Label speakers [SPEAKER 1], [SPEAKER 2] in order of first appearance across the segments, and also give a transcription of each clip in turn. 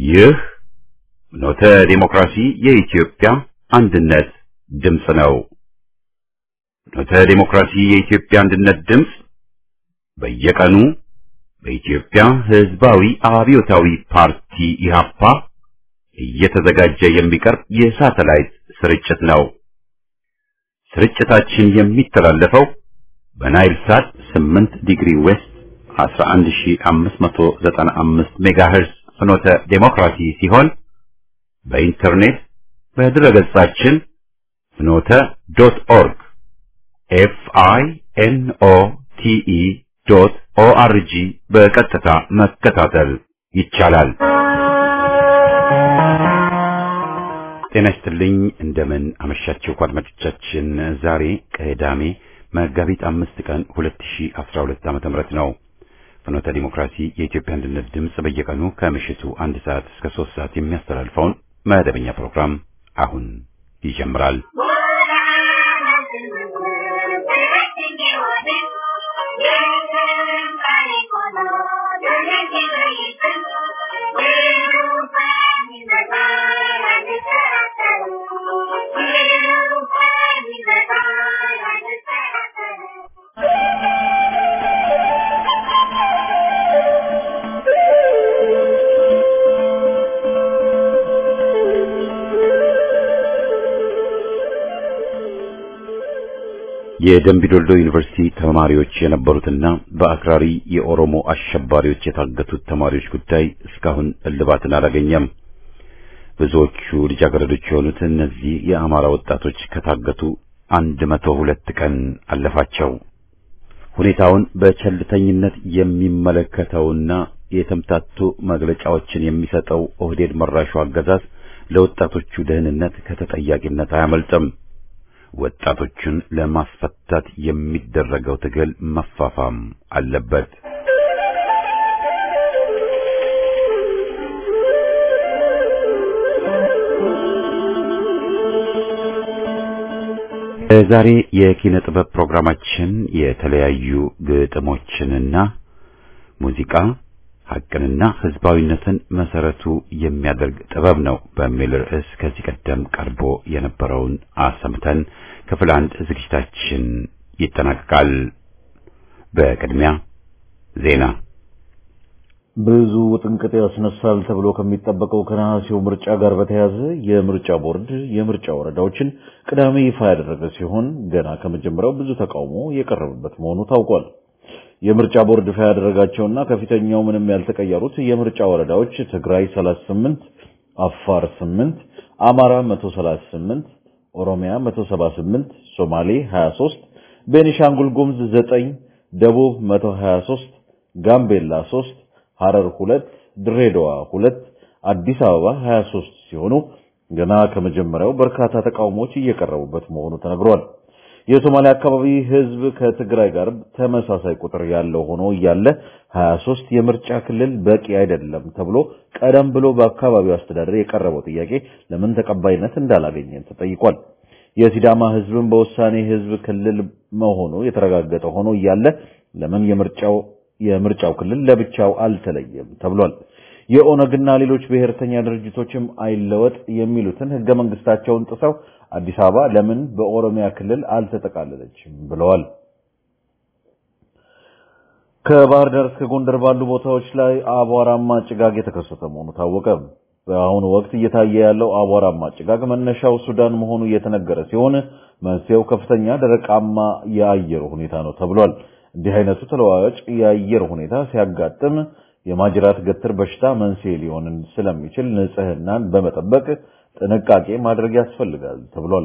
[SPEAKER 1] ይህ ኖተ ዲሞክራሲ የኢትዮጵያ አንድነት ድምፅ ነው። ኖተ ዲሞክራሲ የኢትዮጵያ አንድነት ድምፅ በየቀኑ በኢትዮጵያ ሕዝባዊ አብዮታዊ ፓርቲ ኢህአፓ እየተዘጋጀ የሚቀርብ የሳተላይት ስርጭት ነው። ስርጭታችን የሚተላለፈው በናይል ሳት 8 ዲግሪ ዌስት 11595 ሜጋሄርዝ ፍኖተ ዴሞክራሲ ሲሆን በኢንተርኔት በድረገጻችን ፍኖተ ዶት ኦርግ ኤፍ አይ ኤን ኦ ቲ ኢ ዶት ኦ አር ጂ በቀጥታ መከታተል ይቻላል። ጤና ይስጥልኝ። እንደምን አመሻችሁ አድማጮቻችን። ዛሬ ቅዳሜ መጋቢት አምስት ቀን 2012 ዓ.ም ነው። ፍኖተ ዲሞክራሲ የኢትዮጵያ አንድነት ድምፅ በየቀኑ ከምሽቱ አንድ ሰዓት እስከ ሶስት ሰዓት የሚያስተላልፈውን መደበኛ ፕሮግራም አሁን ይጀምራል። የደምቢዶልዶ ዩኒቨርሲቲ ተማሪዎች የነበሩትና በአክራሪ የኦሮሞ አሸባሪዎች የታገቱት ተማሪዎች ጉዳይ እስካሁን እልባትን አላገኘም። ብዙዎቹ ልጃገረዶች የሆኑት እነዚህ የአማራ ወጣቶች ከታገቱ አንድ መቶ ሁለት ቀን አለፋቸው። ሁኔታውን በቸልተኝነት የሚመለከተውና የተምታቱ መግለጫዎችን የሚሰጠው ኦህዴድ መራሹ አገዛዝ ለወጣቶቹ ደህንነት ከተጠያቂነት አያመልጥም። ወጣቶቹን ለማስፈታት የሚደረገው ትግል መፋፋም አለበት። ዛሬ የኪነ ጥበብ ፕሮግራማችን የተለያዩ ግጥሞችንና ሙዚቃ ሐቅንና ሕዝባዊነትን መሰረቱ የሚያደርግ ጥበብ ነው በሚል ርዕስ ከዚህ ቀደም ቀርቦ የነበረውን አሰምተን ክፍል አንድ ዝግጅታችን ይጠናቀቃል። በቅድሚያ ዜና።
[SPEAKER 2] ብዙ ውጥንቅጥ ያስነሳል ተብሎ ከሚጠበቀው ከነሐሴው ምርጫ ጋር በተያያዘ የምርጫ ቦርድ የምርጫ ወረዳዎችን ቅዳሜ ይፋ ያደረገ ሲሆን ገና ከመጀመሪያው ብዙ ተቃውሞ የቀረበበት መሆኑ ታውቋል። የምርጫ ቦርድ ይፋ ያደረጋቸውና ከፊተኛው ምንም ያልተቀየሩት የምርጫ ወረዳዎች ትግራይ 38፣ አፋር 8፣ አማራ 138፣ ኦሮሚያ 178፣ ሶማሌ 23፣ ቤኒሻንጉል ጉሙዝ 9፣ ደቡብ 123፣ ጋምቤላ 3፣ ሐረር 2፣ ድሬዳዋ 2፣ አዲስ አበባ 23 ሲሆኑ ገና ከመጀመሪያው በርካታ ተቃውሞዎች እየቀረቡበት መሆኑ ተነግሯል። የሶማሊያ አካባቢ ህዝብ ከትግራይ ጋር ተመሳሳይ ቁጥር ያለው ሆኖ እያለ 23 የምርጫ ክልል በቂ አይደለም ተብሎ ቀደም ብሎ በአካባቢው አስተዳደር የቀረበው ጥያቄ ለምን ተቀባይነት እንዳላገኘ ተጠይቋል። የሲዳማ ህዝብን በውሳኔ ህዝብ ክልል መሆኑ የተረጋገጠ ሆኖ እያለ ለምን የምርጫው የምርጫው ክልል ለብቻው አልተለየም ተብሏል። የኦነግና ሌሎች ብሔርተኛ ድርጅቶችም አይለወጥ የሚሉትን ህገ መንግስታቸውን ጥሰው አዲስ አበባ ለምን በኦሮሚያ ክልል አልተጠቃለለችም ብለዋል። ከባህር ዳር እስከ ጎንደር ባሉ ቦታዎች ላይ አቧራማ ጭጋግ የተከሰተ መሆኑ ታወቀ። በአሁኑ ወቅት እየታየ ያለው አቧራማ ጭጋግ መነሻው ሱዳን መሆኑ እየተነገረ ሲሆን መንስኤው ከፍተኛ ደረቃማ የአየር ሁኔታ ነው ተብሏል። እንዲህ አይነቱ ተለዋዋጭ የአየር ሁኔታ ሲያጋጥም የማጅራት ገትር በሽታ መንስኤ ሊሆን ስለሚችል ንጽህናን በመጠበቅ ጥንቃቄ ማድረግ ያስፈልጋል ተብሏል።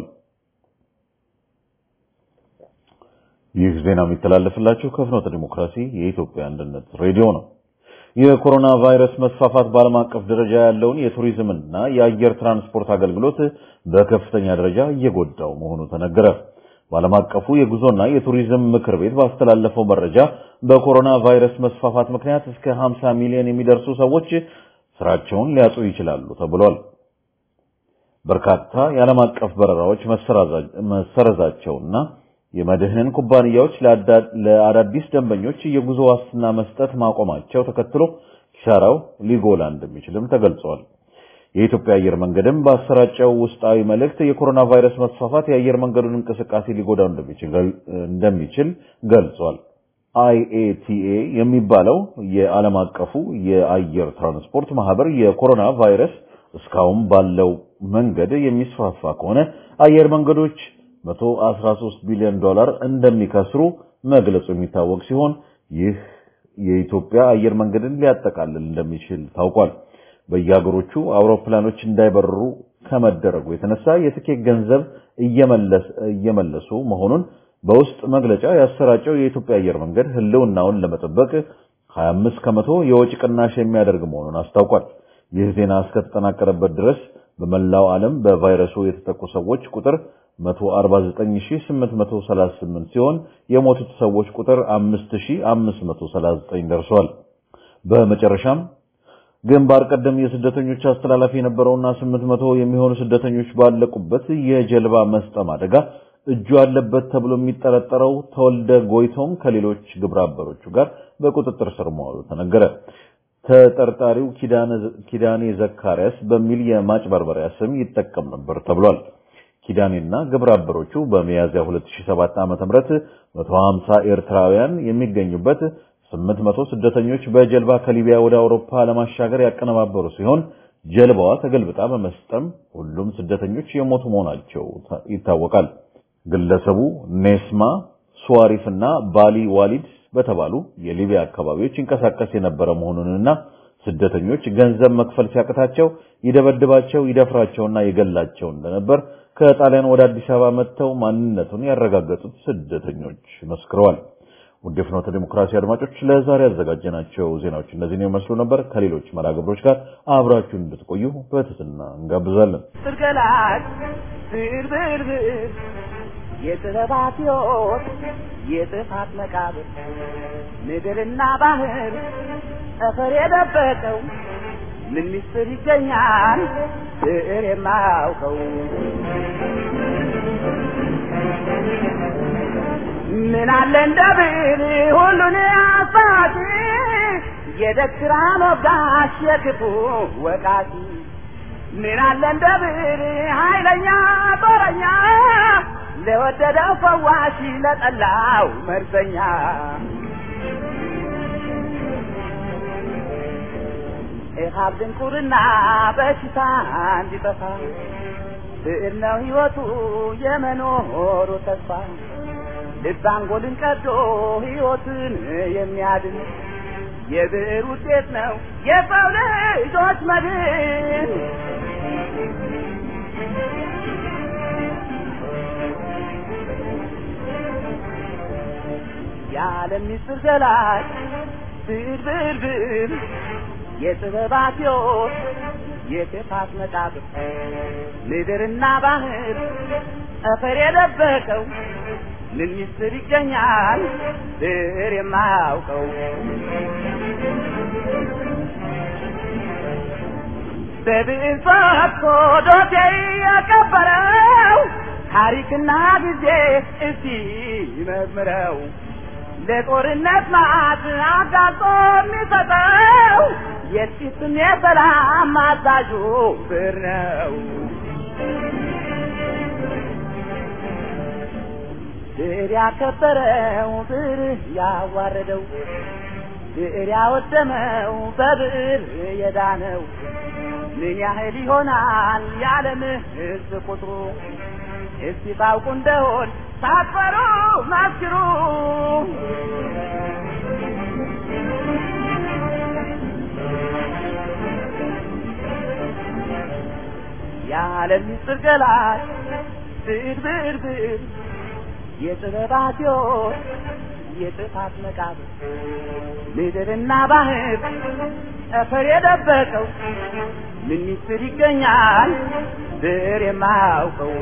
[SPEAKER 2] ይህ ዜና የሚተላለፍላችሁ ከፍኖተ ዲሞክራሲ የኢትዮጵያ አንድነት ሬዲዮ ነው። የኮሮና ቫይረስ መስፋፋት በዓለም አቀፍ ደረጃ ያለውን የቱሪዝምና የአየር ትራንስፖርት አገልግሎት በከፍተኛ ደረጃ እየጎዳው መሆኑ ተነገረ። በዓለም አቀፉ የጉዞና የቱሪዝም ምክር ቤት ባስተላለፈው መረጃ በኮሮና ቫይረስ መስፋፋት ምክንያት እስከ 50 ሚሊዮን የሚደርሱ ሰዎች ስራቸውን ሊያጡ ይችላሉ ተብሏል። በርካታ የዓለም አቀፍ በረራዎች መሰረዛቸውና የመድህን ኩባንያዎች ለአዳዲስ ደንበኞች የጉዞ ዋስትና መስጠት ማቆማቸው ተከትሎ ኪሳራው ሊጎላ እንደሚችልም ተገልጿል። የኢትዮጵያ አየር መንገድም በአሰራጨው ውስጣዊ መልእክት የኮሮና ቫይረስ መስፋፋት የአየር መንገዱን እንቅስቃሴ ሊጎዳው እንደሚችል ገልጿል። አይኤቲኤ የሚባለው የዓለም አቀፉ የአየር ትራንስፖርት ማህበር የኮሮና ቫይረስ እስካሁን ባለው መንገድ የሚስፋፋ ከሆነ አየር መንገዶች 113 ቢሊዮን ዶላር እንደሚከስሩ መግለጹ የሚታወቅ ሲሆን ይህ የኢትዮጵያ አየር መንገድን ሊያጠቃልል እንደሚችል ታውቋል። በየሀገሮቹ አውሮፕላኖች እንዳይበርሩ ከመደረጉ የተነሳ የትኬት ገንዘብ እየመለሱ መሆኑን በውስጥ መግለጫ ያሰራጨው የኢትዮጵያ አየር መንገድ ሕልውናውን ለመጠበቅ 25 ከመቶ የወጪ ቅናሽ የሚያደርግ መሆኑን አስታውቋል። ይህ ዜና እስከተጠናቀረበት ድረስ በመላው ዓለም በቫይረሱ የተጠቁ ሰዎች ቁጥር 149838 ሲሆን የሞቱት ሰዎች ቁጥር 5539 ደርሷል። በመጨረሻም ግንባር ቀደም የስደተኞች አስተላላፊ የነበረውና 800 የሚሆኑ ስደተኞች ባለቁበት የጀልባ መስጠም አደጋ እጁ አለበት ተብሎ የሚጠረጠረው ተወልደ ጎይቶም ከሌሎች ግብረ አበሮቹ ጋር በቁጥጥር ስር መዋሉ ተነገረ። ተጠርጣሪው ኪዳኔ ዘካርያስ በሚል የማጭበርበሪያ ስም ይጠቀም ነበር ተብሏል። ኪዳኔና ግብረ አበሮቹ በሚያዝያ 2007 ዓ.ም 150 ኤርትራውያን የሚገኙበት 800 ስደተኞች በጀልባ ከሊቢያ ወደ አውሮፓ ለማሻገር ያቀነባበሩ ሲሆን ጀልባዋ ተገልብጣ በመስጠም ሁሉም ስደተኞች የሞቱ መሆናቸው ይታወቃል። ግለሰቡ ኔስማ ሱዋሪፍ እና ባሊ ዋሊድ በተባሉ የሊቢያ አካባቢዎች ይንቀሳቀስ የነበረ መሆኑንና ስደተኞች ገንዘብ መክፈል ሲያቅታቸው ይደበድባቸው፣ ይደፍራቸውና ይገላቸው እንደነበር ከጣሊያን ወደ አዲስ አበባ መጥተው ማንነቱን ያረጋገጡት ስደተኞች መስክረዋል። ውድ የፍኖተ ዲሞክራሲ አድማጮች ለዛሬ ያዘጋጀናቸው ዜናዎች እነዚህን ይመስሉ ነበር። ከሌሎች መርሃ ግብሮች ጋር አብራችሁን እንድትቆዩ በትህትና እንጋብዛለን።
[SPEAKER 3] ስርገላት ብርብርብር የጥበባት ሕይወት የጥፋት መቃብር ምድርና ባህር ጠፈር የደበቀው ምን ምስጢር ይገኛል ብዕር የማያውቀው ምን አለ እንደ ብዕር ሁሉን አሳቲ የደግራ ሞጋሽ የክፉ ወቃቲ ምን አለ እንደ ብዕር ኃይለኛ ጦረኛ ለወደደው ፈዋሽ ለጠላው መርዘኛ ኢሃብ ድንቁርና በሽታ እንዲጠፋ ብዕር ነው ሕይወቱ የመኖሩ ተስፋ ልብ አንጎልን ቀዶ ሕይወትን የሚያድን የብዕር ውጤት ነው የሰው ልጆች መድን። የዓለም ምስጢር ገላጭ ብዕር ብዕር ብዕር የጥበባት ሕይወት የክፋት መቃብር ምድርና ባህር ጠፈር የደበቀው ምን ምስጢር ይገኛል ብዕር የማያውቀው በብዕር ፈትቶ ዶሴ የቀበረው ታሪክና ጊዜ እስቲ መርምረው ለጦርነት ማዕት አጋልጦ የሚሰጠው የጥቂትም የሰላም አዛዡ ብዕር ነው። ብዕር ያከበረው ብዕር ያዋረደው ብዕር ያወደመው በብዕር የዳነው ምን ያህል ይሆናል የዓለም ሕዝብ ቁጥሩ? እስቲ ታውቁ እንደሆን ሳትፈሩ መስክሩ። የዓለም ምስጢር ገላጭ ብዕር ብዕር ብዕር የጥበባት ሕይወት የጥፋት መቃብር ምድርና ባህር ጠፈር የደበቀው ምን ምስጢር ይገኛል ብዕር የማያውቀው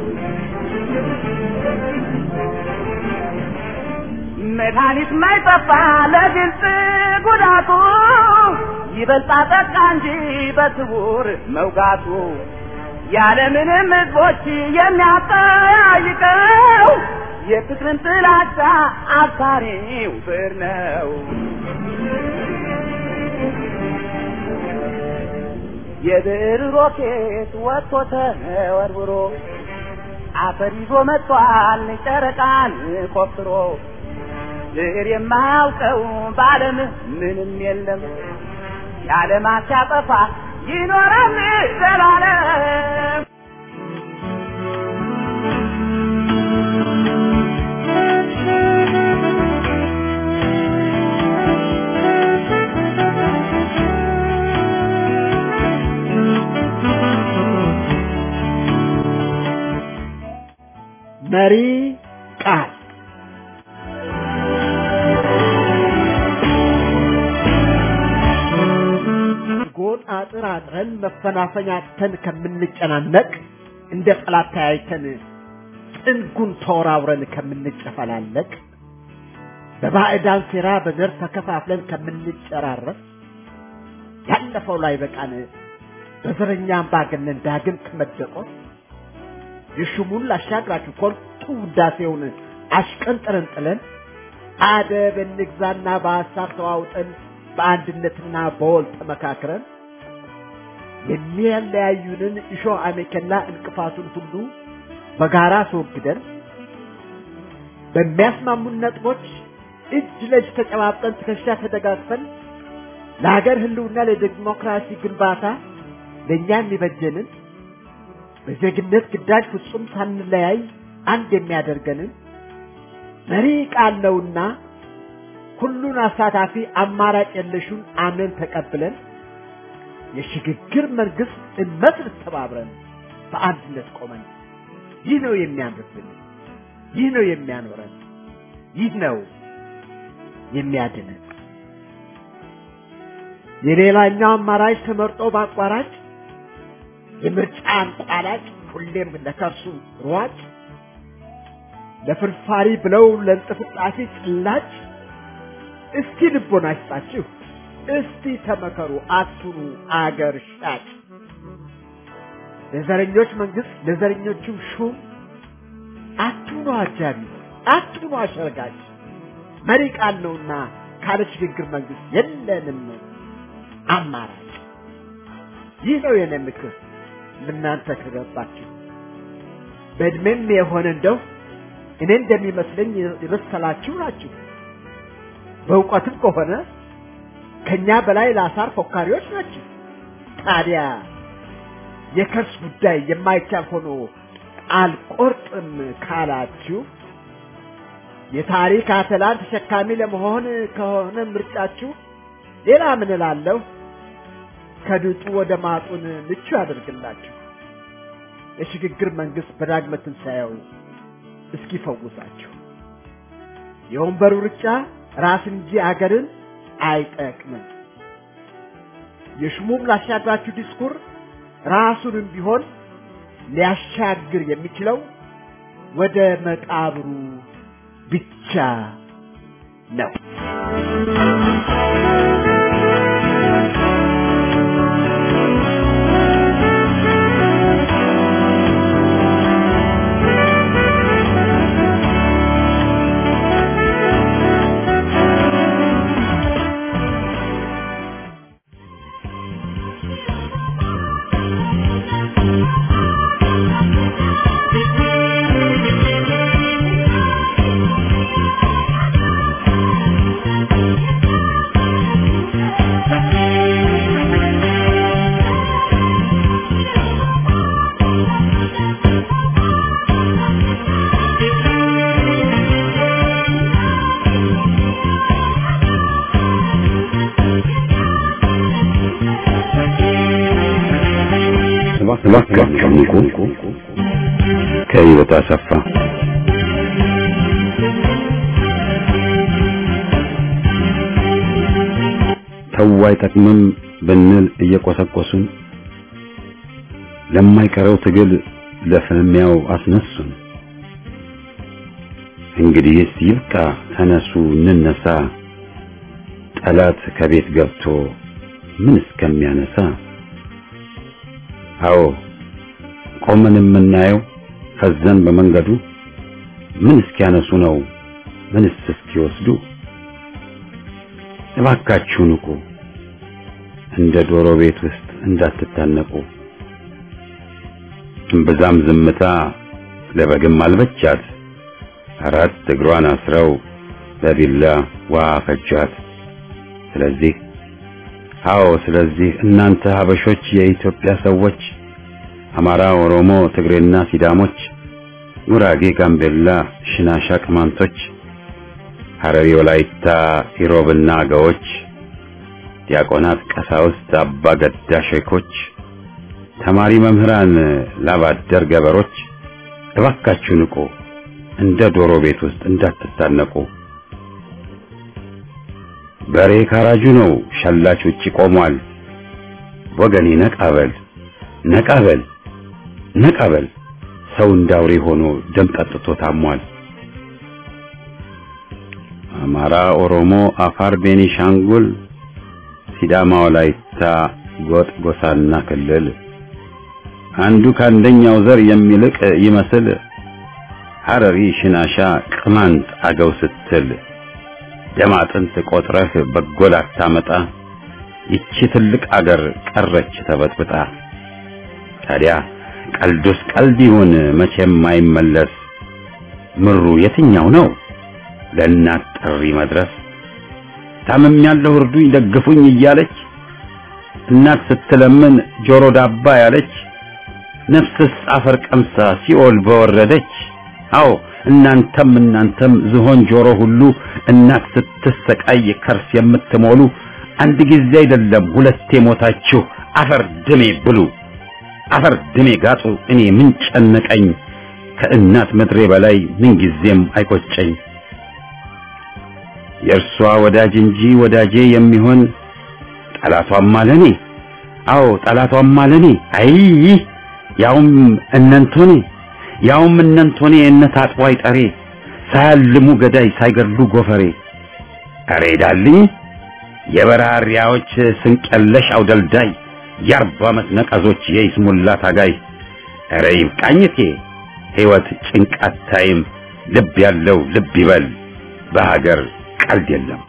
[SPEAKER 3] መድኃኒት ማይጠፋ ለግልጽ ጉዳቱ ይበልጣ ጠቃ እንጂ በስውር መውጋቱ ያለምንም ሕዝቦች የሚያጠያይቀው የፍቅርን ጥላቻ አብሳሪው ብዕር ነው። የብዕር ሮኬት ወጥቶ ተወርውሮ አፈር ይዞ መጥቷል ጨረቃን ቆፍሮ ብዕር የማያውቀው በዓለም ምንም የለም የዓለማት ሲያጠፋ ይኖራል ዘላለም
[SPEAKER 4] መሪ ቃል ጎጥ አጥር አጥረን መፈናፈኛተን ከምንጨናነቅ እንደ ጠላት ተያይተን ጥንጉን ተወራውረን ከምንጨፈላለቅ በባዕዳን ሴራ በዘር ተከፋፍለን ከምንጨራረስ ያለፈው ላይ በቃን በዘረኛ አምባገነን ዳግም ከመደቆስ የሹሙን ላሻግራችሁ ኮርቱ ውዳሴውን አሽቀንጥረን ጥለን አደብ እንግዛና በሀሳብ ተዋውጠን በአንድነትና በወል ተመካክረን የሚያለያዩንን እሾህ አሜከላ እንቅፋቱን ሁሉ በጋራ አስወግደን በሚያስማሙን ነጥቦች እጅ ለእጅ ተጨባብጠን ትከሻ ተደጋግፈን ለሀገር ህልውና ለዲሞክራሲ ግንባታ ለእኛ የሚበጀንን በዜግነት ግዳጅ ፍጹም ሳንለያይ አንድ የሚያደርገንን መሪ ቃል ነውና ሁሉን አሳታፊ አማራጭ የለሹን አምነን ተቀብለን የሽግግር መንግስት እንመስርት ተባብረን በአንድነት ቆመን ይህ ነው የሚያምርብን፣ ይህ ነው የሚያኖረን፣ ይህ ነው የሚያድነን። የሌላኛው አማራጭ ተመርጦ በአቋራጭ የምርጫ አንቋላጭ ሁሌም ለከርሱ ሯጭ ለፍርፋሪ ብለው ለእንጥፍጣፊ ጭላጭ እስቲ ልቦና ይስጣችሁ፣ እስቲ ተመከሩ፣ አትኑ አገር ሻጭ። ለዘረኞች መንግስት ለዘረኞቹም ሹም አትኑ አጃቢ፣ አትኑ አሸርጋጭ። መሪ ቃል ነውና ካለ ሽግግር መንግስት የለንም አማራጭ። ይህ ነው የኔ ምክር ለእናንተ ከገባችሁ። በእድሜም የሆነ እንደው እኔ እንደሚመስለኝ የበሰላችሁ ናችሁ። በእውቀትም ከሆነ ከኛ በላይ ለአሳር ፎካሪዎች ናቸው። ታዲያ የከርስ ጉዳይ የማይቻል ሆኖ አልቆርጥም ካላችሁ የታሪክ አተላን ተሸካሚ ለመሆን ከሆነ ምርጫችሁ ሌላ ምን እላለሁ? ከድጡ ወደ ማጡን ምቹ ያደርግላችሁ። የሽግግር መንግስት በዳግመ ትንሣኤው እስኪፈውሳችሁ። የወንበሩ ሩጫ ራስን እንጂ አገርን አይጠቅምም። የሹሙም ላሻግራችሁ ዲስኩር ራሱንም ቢሆን ሊያሻግር የሚችለው ወደ መቃብሩ ብቻ ነው።
[SPEAKER 1] እባካችሁ ከህይወት አሰፋ ተው አይጠቅምም ብንል እየቆሰቆሱን ለማይቀረው ትግል ለፍልሚያው አስነሱን። እንግዲህስ ይብቃ፣ ተነሱ እንነሳ፣ ጠላት ከቤት ገብቶ ምን እስከሚያነሳ አዎ ቆመን የምናየው ፈዘን በመንገዱ ምን እስኪያነሱ ነው ምንስ እስኪወስዱ እባካችሁ ንቁ እንደ ዶሮ ቤት ውስጥ እንዳትታነቁ። እምብዛም ዝምታ ለበግም አልበቻት። አራት እግሯን አስረው በቢላ ውሃ ፈጇት። ስለዚህ አዎ፣ ስለዚህ እናንተ ሀበሾች፣ የኢትዮጵያ ሰዎች፣ አማራ፣ ኦሮሞ፣ ትግሬና ሲዳሞች፣ ጉራጌ፣ ጋምቤላ፣ ሽናሻ፣ ቅማንቶች፣ ሐረሪ፣ ወላይታ፣ ኢሮብና አገዎች፣ ዲያቆናት፣ ቀሳውስት፣ አባ ገዳ ሼኮች፣ ተማሪ መምህራን፣ ላባደር ገበሮች እባካችሁ ንቁ፣ እንደ ዶሮ ቤት ውስጥ እንዳትታነቁ። በሬ ካራጁ ነው፣ ሸላች ውጪ ቆሟል። ወገኔ ነቃበል ነቃበል ነቃበል፣ ሰው እንዳውሬ ሆኖ ደም ጠጥቶ ታሟል። አማራ፣ ኦሮሞ፣ አፋር፣ ቤኒሻንጉል፣ ሲዳማ፣ ወላይታ፣ ጎጥ፣ ጎሳና ክልል አንዱ ከአንደኛው ዘር የሚልቅ ይመስል ሐረሪ፣ ሽናሻ፣ ቅማንት፣ አገው ስትል ደም አጥንት ቆጥረህ በጎል አታመጣ። ይቺ ትልቅ አገር ቀረች ተበጥብጣ። ታዲያ ቀልዱስ ቀልድ ይሁን መቼም አይመለስ። ምሩ የትኛው ነው ለእናት ጥሪ መድረስ? ታምም ያለው እርዱኝ ደግፉኝ እያለች እናት ስትለምን ጆሮ ዳባ ያለች ነፍስስ አፈር ቀምሳ ሲኦል በወረደች። አዎ እናንተም እናንተም ዝሆን ጆሮ ሁሉ እናት ስትሰቃይ ከርስ የምትሞሉ አንድ ጊዜ አይደለም ሁለቴ ሞታችሁ አፈር ድሜ ብሉ፣ አፈር ድሜ ጋጡ። እኔ ምን ጨነቀኝ ከእናት ምድሬ በላይ ምን ጊዜም አይቆጨኝ። የእርሷ ወዳጅ እንጂ ወዳጄ የሚሆን ጠላቷም አለኔ። አዎ ጠላቷም አለኔ። አይ ያውም እነንቶኔ ያውም እነንቶኔ እነት አጥዋይ ጠሬ ሳያልሙ ገዳይ ሳይገድሉ ጎፈሬ አሬ ዳልኝ የበራሪያዎች ስንቀለሽ አውደልዳይ የአርባ ዓመት ነቀዞች የይስሙላ ታጋይ አሬ ይብቃኝቴ ሕይወት ጭንቃት ታይም ልብ ያለው ልብ ይበል በሀገር ቀልድ የለም።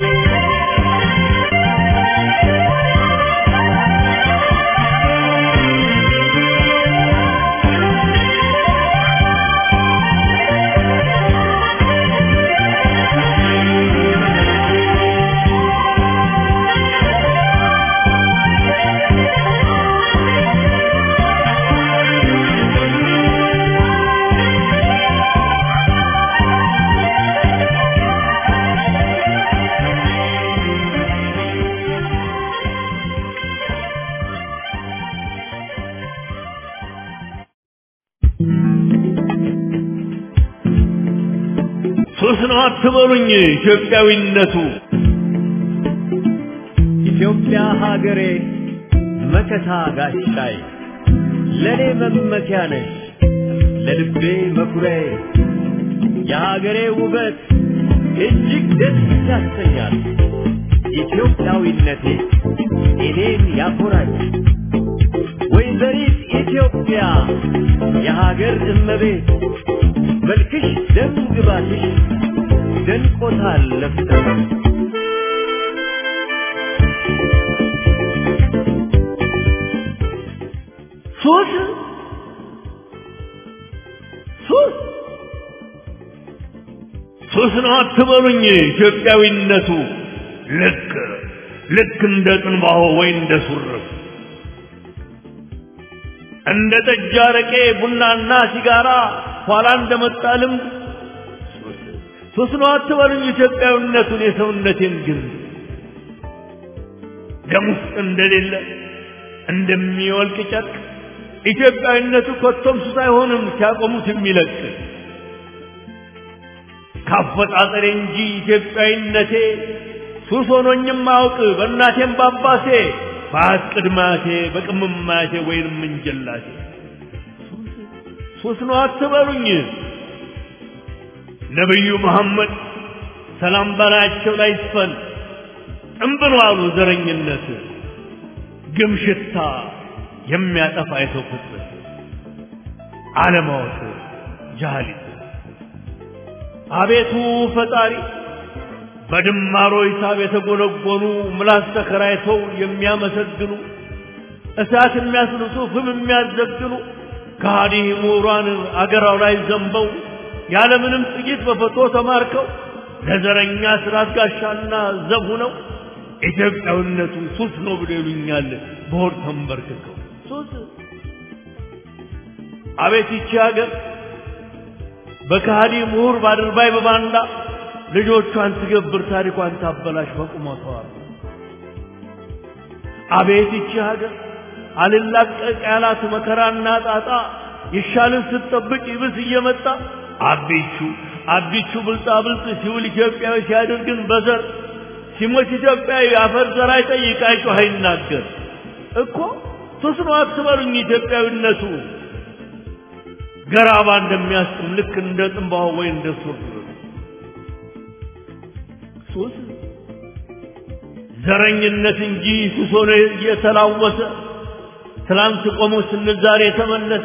[SPEAKER 5] ሱስ ነው አትበሉኝ ኢትዮጵያዊነቱ
[SPEAKER 6] ኢትዮጵያ ሀገሬ መከታ ጋሻይ ለኔ መመኪያ ነሽ ለልቤ መኩሪያዬ የሀገሬ ውበት እጅግ ደስ ያሰኛል። ኢትዮጵያዊነቴ እኔን ያኮራኝ። ወይዘሪት ኢትዮጵያ የሀገር እመቤት መልክሽ ደም ግባትሽ ደንቆታል ለፍተሽ ሱስ ሱስ
[SPEAKER 5] ሱስ ነው አትበሉኝ ኢትዮጵያዊነቱ ልክ ልክ እንደ ጥንባሆ ወይ እንደ ሱርፍ እንደ ጠጅ አረቄ ቡናና ሲጋራ ኋላ እንደመጣ ልምድ ሱስ ነው አትበሉኝ ኢትዮጵያዊነቱን የሰውነቴን ግን ደም ውስጥ እንደሌለ እንደሚወልቅ ጨርቅ ኢትዮጵያዊነቱ ኮቶም ሱስ አይሆንም ሲያቆሙት የሚለቅ ካፈጣጠሬ እንጂ ኢትዮጵያዊነቴ ሱስ ሆኖኝም አውቅ በእናቴም ባባሴ በአት ቅድማቴ በቅምማቴ ወይንም እንጀላቴ ሱስ ነው አትበሉኝ ነቢዩ መሐመድ ሰላም በላያቸው ላይ ይስፈን ጥንብን ዋሉ ዘረኝነት ግም ሽታ የሚያጠፋ የሰው ፍጥረት አለማወቅ ጃሃሊት አቤቱ ፈጣሪ በድማሮ ሂሳብ የተጎነጎኑ ምላስ ተከራይተው የሚያመሰግኑ እሳት የሚያስልሱ ፍም የሚያዘግኑ ከሃዲ ምሁራን አገራው ላይ ዘንበው ያለምንም ጥይት በፈቶ ተማርከው ለዘረኛ ስርዓት ጋሻና ዘብ ሆነው ኢትዮጵያዊነቱ ሱስ ነው ብሎ ይሉኛል በሆድ ተንበርክከው ሱስ አቤት ይቺ ሀገር በከሃዲ ምሁር ባድርባይ በባንዳ ልጆቿን ትገብር ታሪኳን ታበላሽ በቁመቷ አቤት ይቺ ሀገር አልላቀቅ ያላት መከራና ጣጣ ይሻልን ስትጠብቅ ይብስ እየመጣ አቢቹ አቢቹ ብልጣ ብልጥ ሲውል ኢትዮጵያዊ ሲያደርግን በዘር ሲሞት ኢትዮጵያዊ አፈር ዘር አይጠይቅ አይጮህ አይናገር እኮ ሱስ ነው አትበሉኝ ኢትዮጵያዊነቱ ገራባ እንደሚያስጥም ልክ እንደ ጥንባሆ ወይ እንደ ሱር ሱስ ዘረኝነት እንጂ ሱስ ሆኖ እየተላወሰ ትላንት ቆሞ ስንል ዛሬ የተመለሰ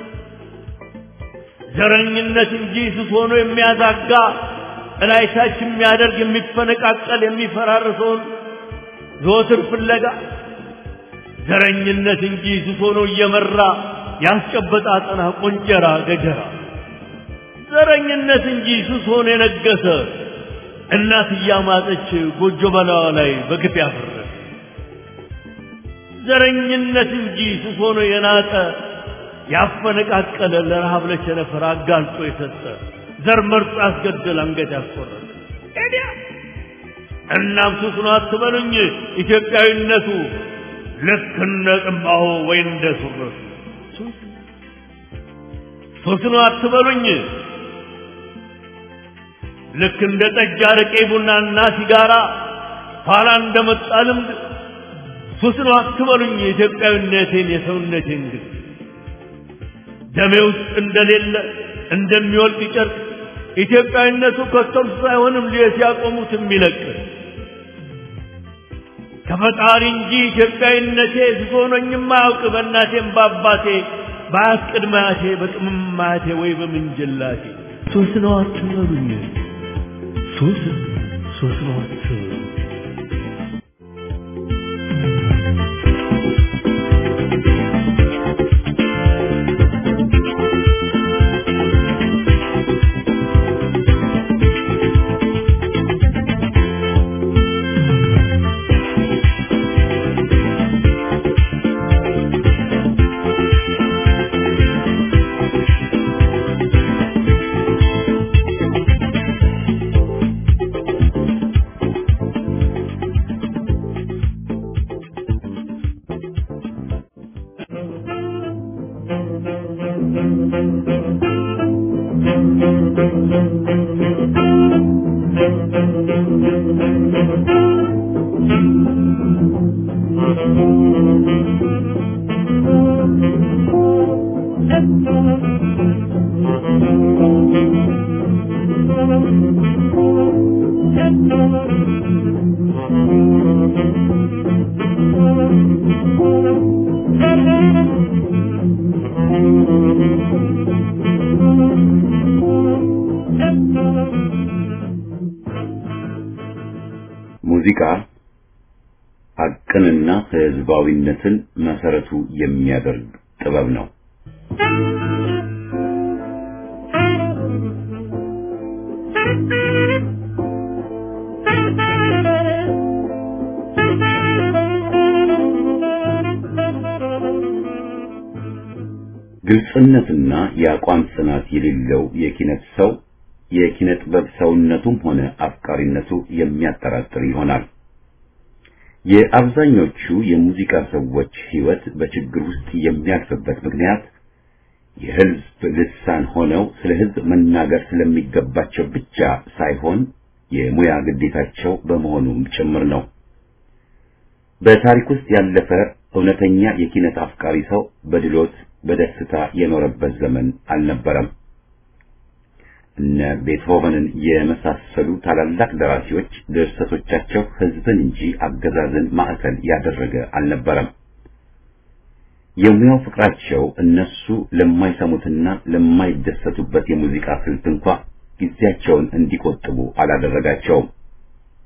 [SPEAKER 5] ዘረኝነት እንጂ ሱስ ሆኖ የሚያዛጋ እላይታች የሚያደርግ የሚፈነቃቀል የሚፈራርሰውን ዘወትር ፍለጋ ዘረኝነት እንጂ ሱስ ሆኖ እየመራ ያስጨበጣ አጠና ቆንጨራ ገጀራ ዘረኝነት እንጂ ሱስ ሆኖ የነገሰ እናት እያማጠች ጎጆ በላዋ ላይ በግፍ ያፈረሰ ዘረኝነት እንጂ ሱስ ሆኖ የናጠ ያፈነቃቀለ ለረሃብ ለቸነፈር አጋልጦ የሰጠ ዘር መርጦ ያስገደል አንገት ያስቆረጠ ኤዲያ እናም ሱስ ነው አትበሉኝ ኢትዮጵያዊነቱ ልክ እንደ ጥንባሆ ወይ እንደ ሱረቱ ሱስ ነው አትበሉኝ ልክ እንደ ጠጅ አረቄ ቡናና ሲጋራ ኋላ እንደመጣ ልምድ ሱስ ነው አትበሉኝ የኢትዮጵያዊነቴን የሰውነቴን ግን ደሜ ውስጥ እንደሌለ እንደሚወልቅ ጨርቅ ኢትዮጵያዊነቱ ከቶም ሳይሆንም ሲያቆሙት የሚለቅ ከፈጣሪ እንጂ ኢትዮጵያዊነቴ ሱስ ሆኖኝም አያውቅ በእናቴም በአባቴ በአያት ቅድመ አያቴ በቅምም አያቴ ወይ በምንጅላቴ ሱስ ነው አትበሉኝ ሱስ ሱስ ነው አትበሉኝ
[SPEAKER 1] ሙዚቃ ሀቅንና ህዝባዊነትን መሰረቱ የሚያደርግ ጥበብ ነው። ግልጽነትና የአቋም ጽናት የሌለው የኪነት ሰው የኪነ ጥበብ ሰውነቱም ሆነ አፍቃሪነቱ የሚያጠራጥር ይሆናል። የአብዛኞቹ የሙዚቃ ሰዎች ህይወት በችግር ውስጥ የሚያልፍበት ምክንያት የህዝብ ልሳን ሆነው ስለ ህዝብ መናገር ስለሚገባቸው ብቻ ሳይሆን የሙያ ግዴታቸው በመሆኑም ጭምር ነው። በታሪክ ውስጥ ያለፈ እውነተኛ የኪነት አፍቃሪ ሰው በድሎት በደስታ የኖረበት ዘመን አልነበረም። እነ ቤትሆቨንን የመሳሰሉ ታላላቅ ደራሲዎች ድርሰቶቻቸው ህዝብን እንጂ አገዛዝን ማዕከል ያደረገ አልነበረም። የሙያው ፍቅራቸው እነሱ ለማይሰሙትና ለማይደሰቱበት የሙዚቃ ስልት እንኳ ጊዜያቸውን እንዲቆጥቡ አላደረጋቸውም።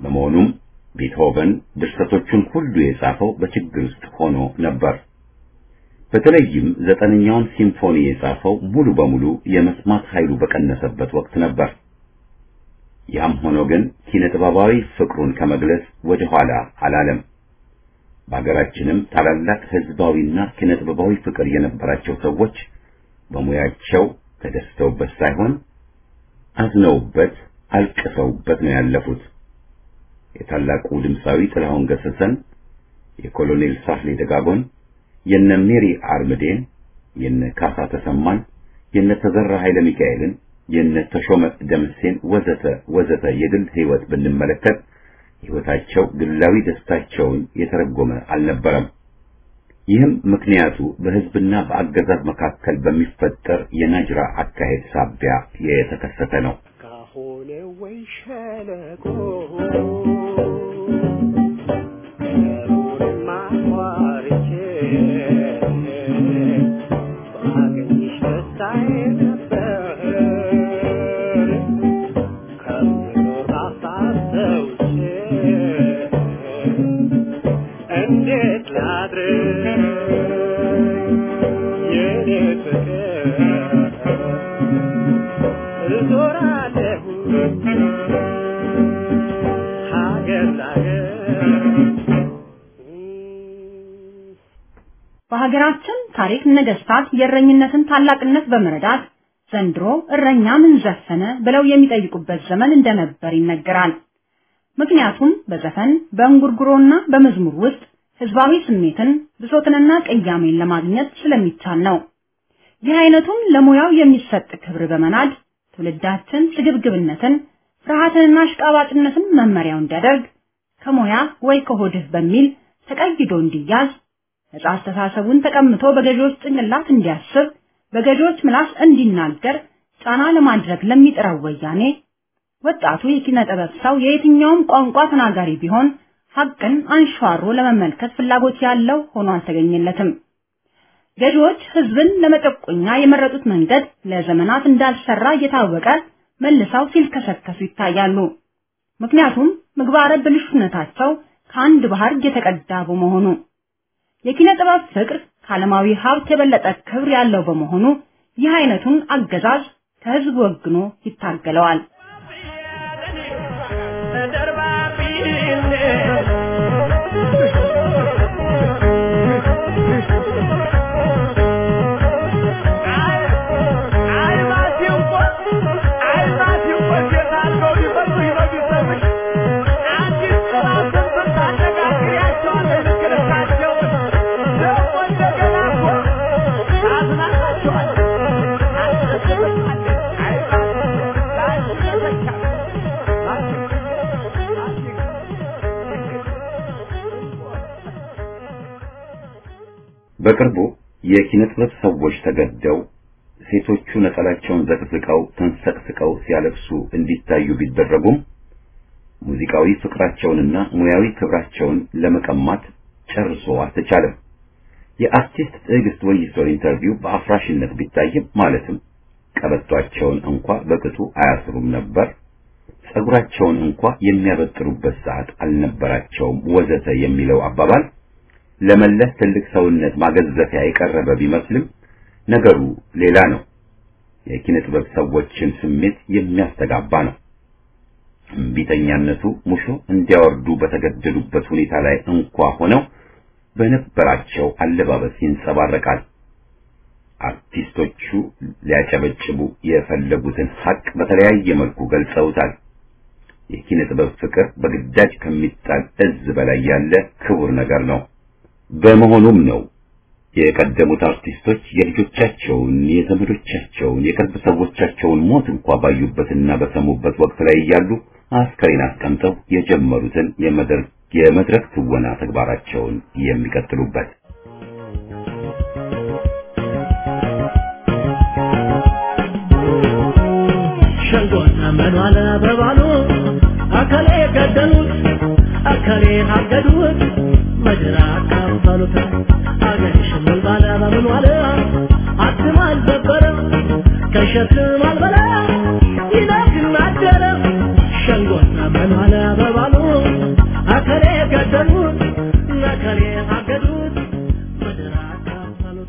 [SPEAKER 1] በመሆኑም ቤትሆቨን ድርሰቶቹን ሁሉ የጻፈው በችግር ውስጥ ሆኖ ነበር። በተለይም ዘጠነኛውን ሲምፎኒ የጻፈው ሙሉ በሙሉ የመስማት ኃይሉ በቀነሰበት ወቅት ነበር። ያም ሆኖ ግን ኪነ ጥበባዊ ፍቅሩን ከመግለጽ ወደ ኋላ አላለም። በሀገራችንም ታላላቅ ህዝባዊና ኪነ ጥበባዊ ፍቅር የነበራቸው ሰዎች በሙያቸው ተደስተውበት ሳይሆን አዝነውበት፣ አልቅሰውበት ነው ያለፉት። የታላቁ ድምፃዊ ጥላሁን ገሰሰን፣ የኮሎኔል ሳህሌ ደጋጎን፣ የነ ሜሪ አርምዴን፣ የነ ካሳ ተሰማን፣ የነ ተዘራ ኃይለ ሚካኤልን፣ የነ ተሾመ ደምሴን ወዘተ ወዘተ የግል ህይወት ብንመለከት ህይወታቸው ግላዊ ደስታቸውን የተረጎመ አልነበረም። ይህም ምክንያቱ በህዝብና በአገዛዝ መካከል በሚፈጠር የናጅራ አካሄድ ሳቢያ የተከሰተ ነው።
[SPEAKER 3] ካሆነ ወይ ሸለቆ ሩንማ ቋርቼ ባገኝሽ ደስታዬ ነበር ከምኖር አሳሰውቼ እንዴት ላድርግ የኔ ፍቅር እዞራለሁ ሀገር ላገር
[SPEAKER 7] በሀገራችን ታሪክ ነገስታት የእረኝነትን ታላቅነት በመረዳት ዘንድሮ እረኛ ምን ዘፈነ ብለው የሚጠይቁበት ዘመን እንደነበር ይነገራል። ምክንያቱም በዘፈን በእንጉርጉሮና በመዝሙር ውስጥ ህዝባዊ ስሜትን ብሶትንና ቅያሜን ለማግኘት ስለሚቻል ነው። ይህ አይነቱን ለሙያው የሚሰጥ ክብር በመናድ ትውልዳችን ስግብግብነትን፣ ፍርሃትንና አሽቃባጭነትን መመሪያው እንዲያደርግ ከሙያ ወይ ከሆድህ በሚል ተቀይዶ እንዲያዝ ነጻ አስተሳሰቡን ተቀምቶ በገዢዎች ጭንቅላት እንዲያስብ በገዢዎች ምላስ እንዲናገር ጫና ለማድረግ ለሚጥረው ወያኔ ወጣቱ የኪነ ጥበብ ሰው የየትኛውም ቋንቋ ተናጋሪ ቢሆን ሀቅን አንሸዋሮ ለመመልከት ፍላጎት ያለው ሆኖ አልተገኘለትም። ገዢዎች ህዝብን ለመጨቆኛ የመረጡት መንገድ ለዘመናት እንዳልሰራ እየታወቀ መልሰው ሲልከሰከሱ ይታያሉ። ምክንያቱም ምግባረ ብልሹነታቸው ከአንድ ባህር የተቀዳ በመሆኑ የኪነ ጥበብ ፍቅር ከዓለማዊ ሀብት የበለጠ ክብር ያለው በመሆኑ ይህ አይነቱን አገዛዝ ከህዝብ ወግኖ ይታገለዋል።
[SPEAKER 1] በቅርቡ የኪነ ጥበብ ሰዎች ተገደው ሴቶቹ ነጠላቸውን ዘቅዝቀው ተንሰቅስቀው ሲያለቅሱ እንዲታዩ ቢደረጉም ሙዚቃዊ ፍቅራቸውንና ሙያዊ ክብራቸውን ለመቀማት ጨርሶ አልተቻለም። የአርቲስት ትዕግስት ወይሶ ኢንተርቪው በአፍራሽነት ቢታይም ማለትም ቀበቷቸውን እንኳ በቅጡ አያስሩም ነበር፣ ጸጉራቸውን እንኳ የሚያበጥሩበት ሰዓት አልነበራቸውም፣ ወዘተ የሚለው አባባል ለመለስ ትልቅ ሰውነት ማገዘፊያ የቀረበ ቢመስልም ነገሩ ሌላ ነው። የኪነ ጥበብ ሰዎችን ስሜት የሚያስተጋባ ነው። እምቢተኛነቱ ሙሾ እንዲያወርዱ በተገደዱበት ሁኔታ ላይ እንኳ ሆነው በነበራቸው አለባበስ ይንጸባረቃል። አርቲስቶቹ ሊያጨበጭቡ የፈለጉትን ሀቅ በተለያየ መልኩ ገልጸውታል። የኪነ ጥበብ ፍቅር በግዳጅ ከሚጣል እዝ በላይ ያለ ክቡር ነገር ነው። በመሆኑም ነው የቀደሙት አርቲስቶች የልጆቻቸውን፣ የዘመዶቻቸውን፣ የቅርብ ሰዎቻቸውን ሞት እንኳ ባዩበትና በሰሙበት ወቅት ላይ እያሉ አስከሬን አስቀምጠው የጀመሩትን የመድረክ የመድረክ ትወና ተግባራቸውን የሚቀጥሉበት።
[SPEAKER 6] ሸንጎና መኗል በባሉ አካሌ ገደሉት አካሌ አገዱት ምድር አካፈሉት አገር ሽምል ባለ በምን ዋለ አትም አልዘበረ ከሸክም አልበላ ይነግን አደረ ሸንጎና መኗል በባሉ አከሌ ገደሉት ነከሌ አገዱት ምድር አካፈሉት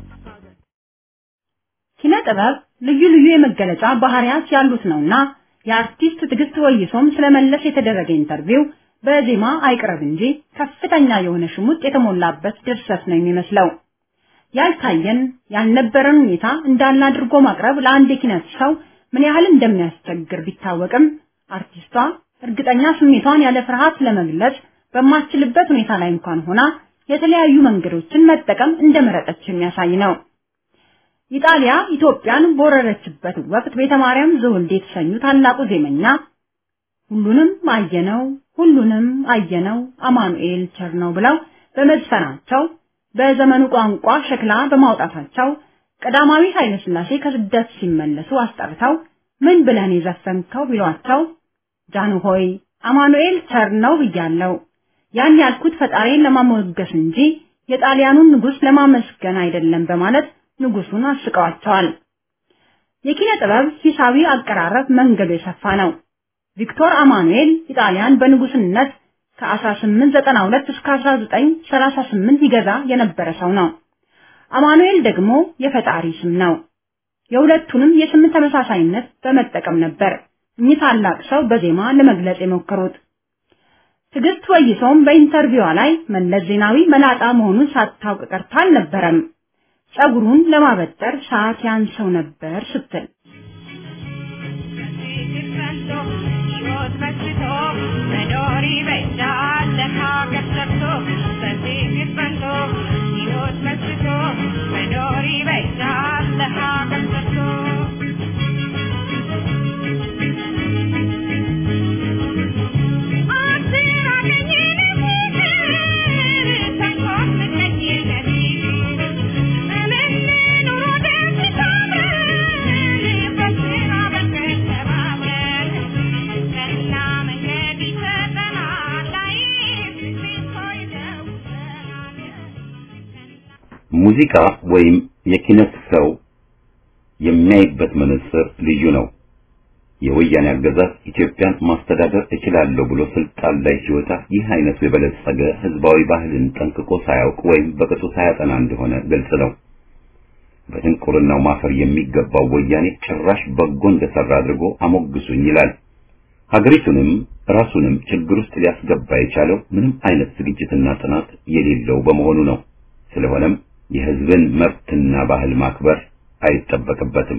[SPEAKER 7] ኪነ ጥበብ ልዩ ልዩ የመገለጫ ባህሪያት ያሉት ነውና የአርቲስት ትዕግስት ወይሶም ስለመለስ የተደረገ ኢንተርቪው በዜማ አይቅረብ እንጂ ከፍተኛ የሆነ ሽሙጥ የተሞላበት ድርሰት ነው የሚመስለው። ያልታየን ያልነበረን ሁኔታ እንዳለ አድርጎ ማቅረብ ለአንድ የኪነት ሰው ምን ያህል እንደሚያስቸግር ቢታወቅም አርቲስቷ እርግጠኛ ስሜቷን ያለ ፍርሃት ለመግለጽ በማትችልበት ሁኔታ ላይ እንኳን ሆና የተለያዩ መንገዶችን መጠቀም እንደመረጠች የሚያሳይ ነው። ኢጣሊያ ኢትዮጵያን በወረረችበት ወቅት ቤተ ማርያም ዘወልዴ የተሰኙ ታላቁ ዜመኛ ሁሉንም አየነው ሁሉንም አየነው አማኑኤል ቸር ነው ብለው በመዝፈናቸው በዘመኑ ቋንቋ ሸክላ በማውጣታቸው ቀዳማዊ ኃይለ ሥላሴ ከስደት ሲመለሱ አስጠርተው ምን ብለን የዘፈንከው ቢሏቸው ጃኑ ሆይ አማኑኤል ቸር ነው ብያለሁ። ያን ያልኩት ፈጣሪን ለማሞገስ እንጂ የጣሊያኑን ንጉሥ ለማመስገን አይደለም በማለት ንጉሱን አስቀዋቸዋል። የኪነ ጥበብ ሂሳዊ አቀራረብ መንገዱ የሰፋ ነው። ቪክቶር አማኑኤል ኢጣሊያን በንጉስነት ከ1892 እስከ 1938 ይገዛ የነበረ ሰው ነው። አማኑኤል ደግሞ የፈጣሪ ስም ነው። የሁለቱንም የስም ተመሳሳይነት በመጠቀም ነበር እኚህ ታላቅ ሰው በዜማ ለመግለጽ የሞከሩት። ትዕግስት ወይሶም በኢንተርቪዋ ላይ መለስ ዜናዊ መላጣ መሆኑን ሳታውቅ ቀርታ አልነበረም። ጸጉሩን ለማበጠር ሰዓት ያንሰው ነበር ስትል
[SPEAKER 1] ሙዚቃ ወይም የኪነት ሰው የሚያይበት መነጽር ልዩ ነው። የወያኔ አገዛዝ ኢትዮጵያን ማስተዳደር እችላለሁ ብሎ ስልጣን ላይ ሲወጣ ይህ አይነቱ የበለጸገ ህዝባዊ ባህልን ጠንቅቆ ሳያውቅ ወይም በቅጡ ሳያጠና እንደሆነ ግልጽ ነው። በድንቁርናው ማፈር የሚገባው ወያኔ ጭራሽ በጎ እንደሰራ አድርጎ አሞግሱኝ ይላል። ሀገሪቱንም ራሱንም ችግር ውስጥ ሊያስገባ የቻለው ምንም አይነት ዝግጅትና ጥናት የሌለው በመሆኑ ነው። ስለሆነም የህዝብን መብትና ባህል ማክበር አይጠበቅበትም።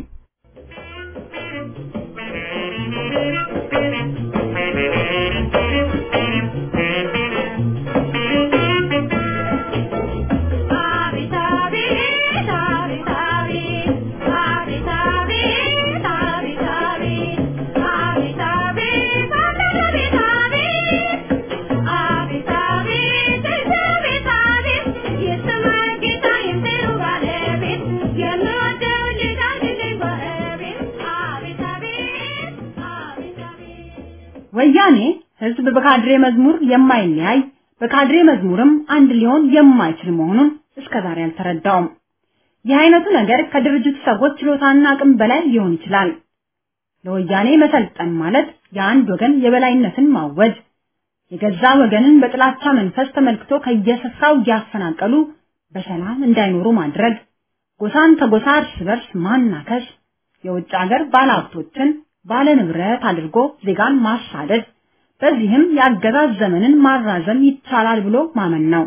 [SPEAKER 7] ወያኔ ህዝብ በካድሬ መዝሙር የማይለያይ በካድሬ መዝሙርም አንድ ሊሆን የማይችል መሆኑን እስከዛሬ አልተረዳውም። ይህ አይነቱ ነገር ከድርጅቱ ሰዎች ችሎታና አቅም በላይ ሊሆን ይችላል። ለወያኔ መሰልጠን ማለት የአንድ ወገን የበላይነትን ማወጅ፣ የገዛ ወገንን በጥላቻ መንፈስ ተመልክቶ ከየስፍራው እያፈናቀሉ በሰላም እንዳይኖሩ ማድረግ፣ ጎሳን ከጎሳ እርስ በርስ ማናከስ፣ የውጭ ሀገር ባለሀብቶችን ባለ ንብረት አድርጎ ዜጋን ማሳደድ፣ በዚህም የአገዛዝ ዘመንን ማራዘም ይቻላል ብሎ ማመን ነው።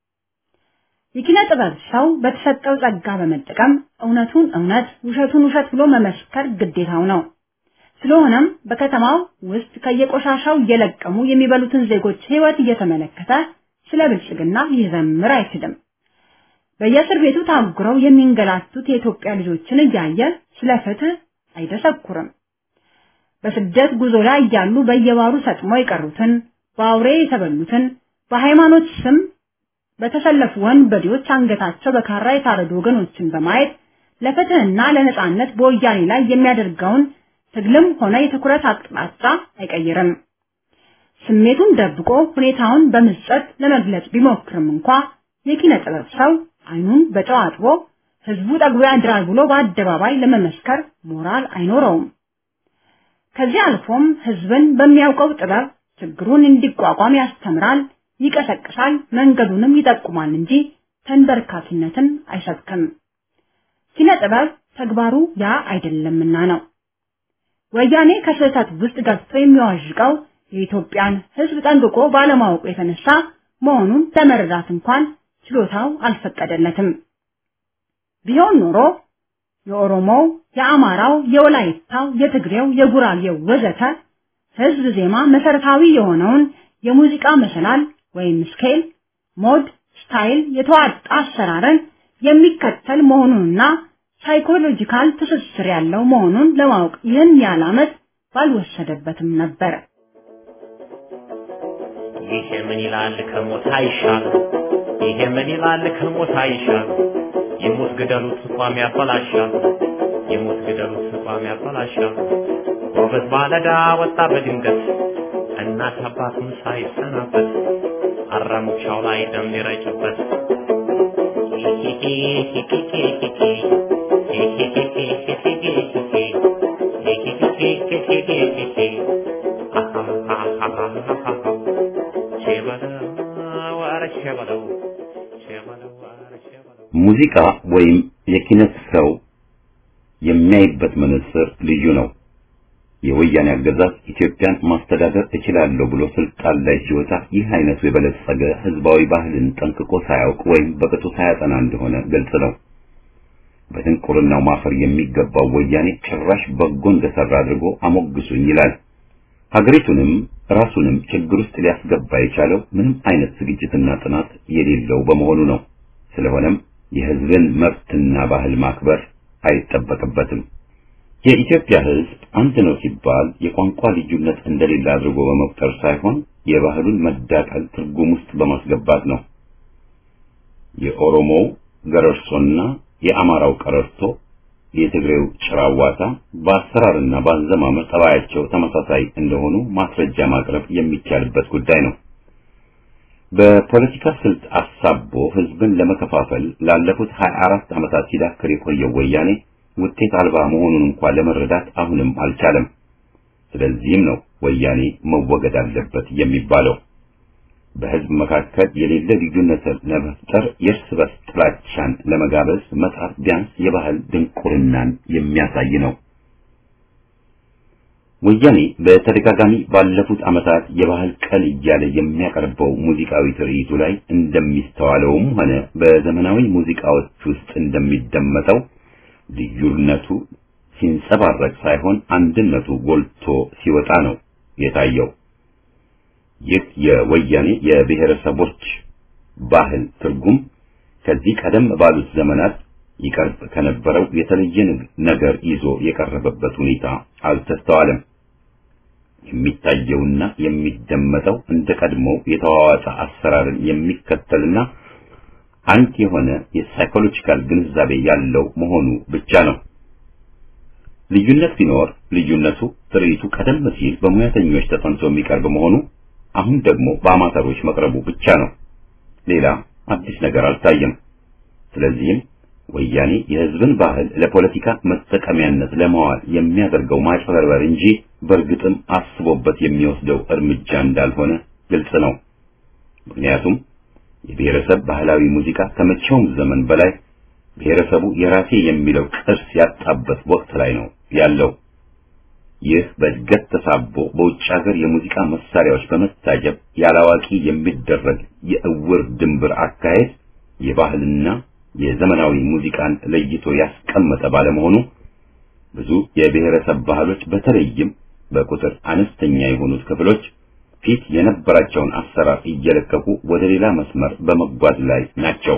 [SPEAKER 7] የኪነ ጥበብ ሰው በተሰጠው ጸጋ በመጠቀም እውነቱን እውነት ውሸቱን ውሸት ብሎ መመስከር ግዴታው ነው። ስለሆነም በከተማው ውስጥ ከየቆሻሻው እየለቀሙ የሚበሉትን ዜጎች ሕይወት እየተመለከተ ስለ ብልጽግና ሊዘምር አይችልም። በየእስር ቤቱ ታጉረው የሚንገላቱት የኢትዮጵያ ልጆችን እያየ ስለ ፍትህ አይደሰኩርም። በስደት ጉዞ ላይ እያሉ በየባሩ ሰጥሞ የቀሩትን፣ በአውሬ የተበሉትን፣ በሃይማኖት ስም በተሰለፉ ወንበዴዎች አንገታቸው በካራ የታረዱ ወገኖችን በማየት ለፍትህና ለነጻነት በወያኔ ላይ የሚያደርገውን ትግልም ሆነ የትኩረት አቅጣጫ አይቀይርም። ስሜቱን ደብቆ ሁኔታውን በምጸት ለመግለጽ ቢሞክርም እንኳ የኪነ ጥበብ ሰው አይኑን በጨው አጥቦ ህዝቡ ጠግቦ ያድራል ብሎ በአደባባይ ለመመስከር ሞራል አይኖረውም። ከዚህ አልፎም ህዝብን በሚያውቀው ጥበብ ችግሩን እንዲቋቋም ያስተምራል፣ ይቀሰቅሳል፣ መንገዱንም ይጠቁማል እንጂ ተንበርካኪነትን አይሰብክም። ኪነ ጥበብ ተግባሩ ያ አይደለምና ነው። ወያኔ ከስህተት ውስጥ ገብቶ የሚዋዥቀው የኢትዮጵያን ሕዝብ ጠንቅቆ ባለማወቁ የተነሳ መሆኑን ለመረዳት እንኳን ችሎታው አልፈቀደለትም። ቢሆን ኖሮ የኦሮሞው፣ የአማራው፣ የወላይታው፣ የትግሬው፣ የጉራጌው ወዘተ ህዝብ ዜማ መሰረታዊ የሆነውን የሙዚቃ መሰላል ወይም ስኬል፣ ሞድ፣ ስታይል የተዋጣ አሰራርን የሚከተል መሆኑንና ሳይኮሎጂካል ትስስር ያለው መሆኑን ለማወቅ ይህን ያህል ዓመት ባልወሰደበትም ነበር።
[SPEAKER 8] ይሄ ምን ይላል ከሞት አይሻል፣ ይሄ ምን ይላል ከሞት አይሻል፣ የሞት ግደሉት ቋሚ ያበላሻል፣ የሞት ግደሉት ቋሚ ያበላሻል። ጎበዝ ባለዳ ወጣ በድንገት እናት አባቱን ሳይሰናበት አራሙቻው ላይ ደም ሊረጭበት
[SPEAKER 1] ሙዚቃ ወይም የኪነት ሰው የሚያይበት መነጽር ልዩ ነው። የወያኔ አገዛዝ ኢትዮጵያን ማስተዳደር እችላለሁ ብሎ ስልጣን ላይ ሲወጣ ይህ አይነቱ የበለጸገ ህዝባዊ ባህልን ጠንቅቆ ሳያውቅ ወይም በቅጡ ሳያጠና እንደሆነ ግልጽ ነው። በድንቁርናው ማፈር የሚገባው ወያኔ ጭራሽ በጎ እንደሰራ አድርጎ አሞግሱኝ ይላል። ሀገሪቱንም ራሱንም ችግር ውስጥ ሊያስገባ የቻለው ምንም አይነት ዝግጅትና ጥናት የሌለው በመሆኑ ነው። ስለሆነም የህዝብን መብትና ባህል ማክበር አይጠበቅበትም። የኢትዮጵያ ህዝብ አንድ ነው ሲባል የቋንቋ ልዩነት እንደሌለ አድርጎ በመቁጠር ሳይሆን የባህሉን መዳቀል ትርጉም ውስጥ በማስገባት ነው። የኦሮሞው ገረርሶና የአማራው ቀረርቶ፣ የትግሬው ጭራዋታ በአሰራርና በአዘማመር ጠባያቸው ተመሳሳይ እንደሆኑ ማስረጃ ማቅረብ የሚቻልበት ጉዳይ ነው። በፖለቲካ ስልት አሳቦ ህዝብን ለመከፋፈል ላለፉት 24 ዓመታት ሲዳክር የቆየው ወያኔ ውጤት አልባ መሆኑን እንኳን ለመረዳት አሁንም አልቻለም። ስለዚህም ነው ወያኔ መወገድ አለበት የሚባለው። በህዝብ መካከል የሌለ ልዩነትን ለመፍጠር የእርስ በርስ ጥላቻን ለመጋበዝ መጣር ቢያንስ የባህል ድንቁርናን የሚያሳይ ነው። ወያኔ በተደጋጋሚ ባለፉት ዓመታት የባህል ቀን እያለ የሚያቀርበው ሙዚቃዊ ትርኢቱ ላይ እንደሚስተዋለውም ሆነ በዘመናዊ ሙዚቃዎች ውስጥ እንደሚደመጠው ልዩነቱ ሲንጸባረቅ ሳይሆን አንድነቱ ጎልቶ ሲወጣ ነው የታየው። ይህ የወያኔ የብሔረሰቦች ባህል ትርጉም ከዚህ ቀደም ባሉት ዘመናት ይቀርብ ከነበረው የተለየ ነገር ይዞ የቀረበበት ሁኔታ አልተስተዋለም። የሚታየውና የሚደመጠው እንደ ቀድሞው የተዋዋጠ አሰራርን የሚከተልና አንድ የሆነ የሳይኮሎጂካል ግንዛቤ ያለው መሆኑ ብቻ ነው። ልዩነት ቢኖር ልዩነቱ ትርኢቱ ቀደም ሲል በሙያተኞች ተጠንቶ የሚቀርብ መሆኑ አሁን ደግሞ በአማተሮች መቅረቡ ብቻ ነው። ሌላ አዲስ ነገር አልታየም። ስለዚህም ወያኔ የሕዝብን ባህል ለፖለቲካ መጠቀሚያነት ለማዋል የሚያደርገው ማጭበርበር እንጂ በእርግጥም አስቦበት የሚወስደው እርምጃ እንዳልሆነ ግልጽ ነው። ምክንያቱም የብሔረሰብ ባህላዊ ሙዚቃ ከመቼውም ዘመን በላይ ብሔረሰቡ የራሴ የሚለው ቅርስ ያጣበት ወቅት ላይ ነው ያለው። ይህ በእድገት ተሳቦ በውጭ ሀገር የሙዚቃ መሳሪያዎች በመታጀብ ያላዋቂ የሚደረግ የእውር ድንብር አካሄድ የባህልና የዘመናዊ ሙዚቃን ለይቶ ያስቀመጠ ባለመሆኑ ብዙ የብሔረሰብ ባህሎች በተለይም በቁጥር አነስተኛ የሆኑት ክፍሎች ፊት የነበራቸውን አሰራር እየለቀቁ ወደ ሌላ መስመር በመጓዝ ላይ ናቸው።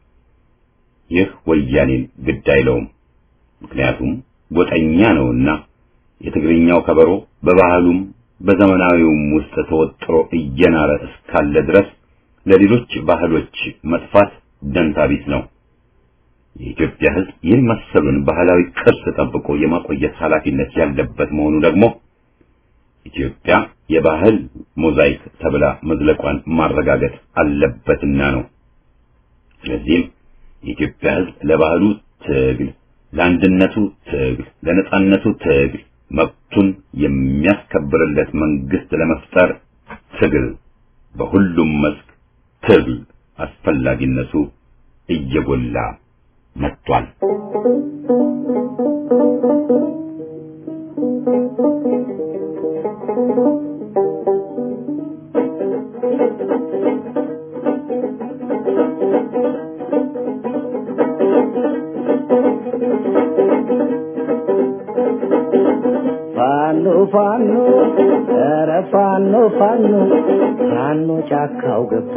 [SPEAKER 1] ይህ ወያኔን ግድ አይለውም። ምክንያቱም ጎጠኛ ነውና የትግርኛው ከበሮ በባህሉም በዘመናዊውም ውስጥ ተወጥሮ እየናረ እስካለ ድረስ ለሌሎች ባህሎች መጥፋት ደንታ ቢስ ነው። የኢትዮጵያ ሕዝብ ይህን መሰሉን ባህላዊ ቅርስ ጠብቆ የማቆየት ኃላፊነት ያለበት መሆኑ ደግሞ ኢትዮጵያ የባህል ሞዛይክ ተብላ መዝለቋን ማረጋገጥ አለበትና ነው። ስለዚህም የኢትዮጵያ ሕዝብ ለባህሉ ትግል፣ ለአንድነቱ ትግል፣ ለነጻነቱ ትግል መብቱን የሚያስከብርለት መንግስት ለመፍጠር ትግል በሁሉም መስክ ትግል አስፈላጊነቱ እየጎላ መጥቷል።
[SPEAKER 6] ፋኖ ፋኖ ኧረ ፋኖ ፋኖ ፋኖ ጫካው ገባ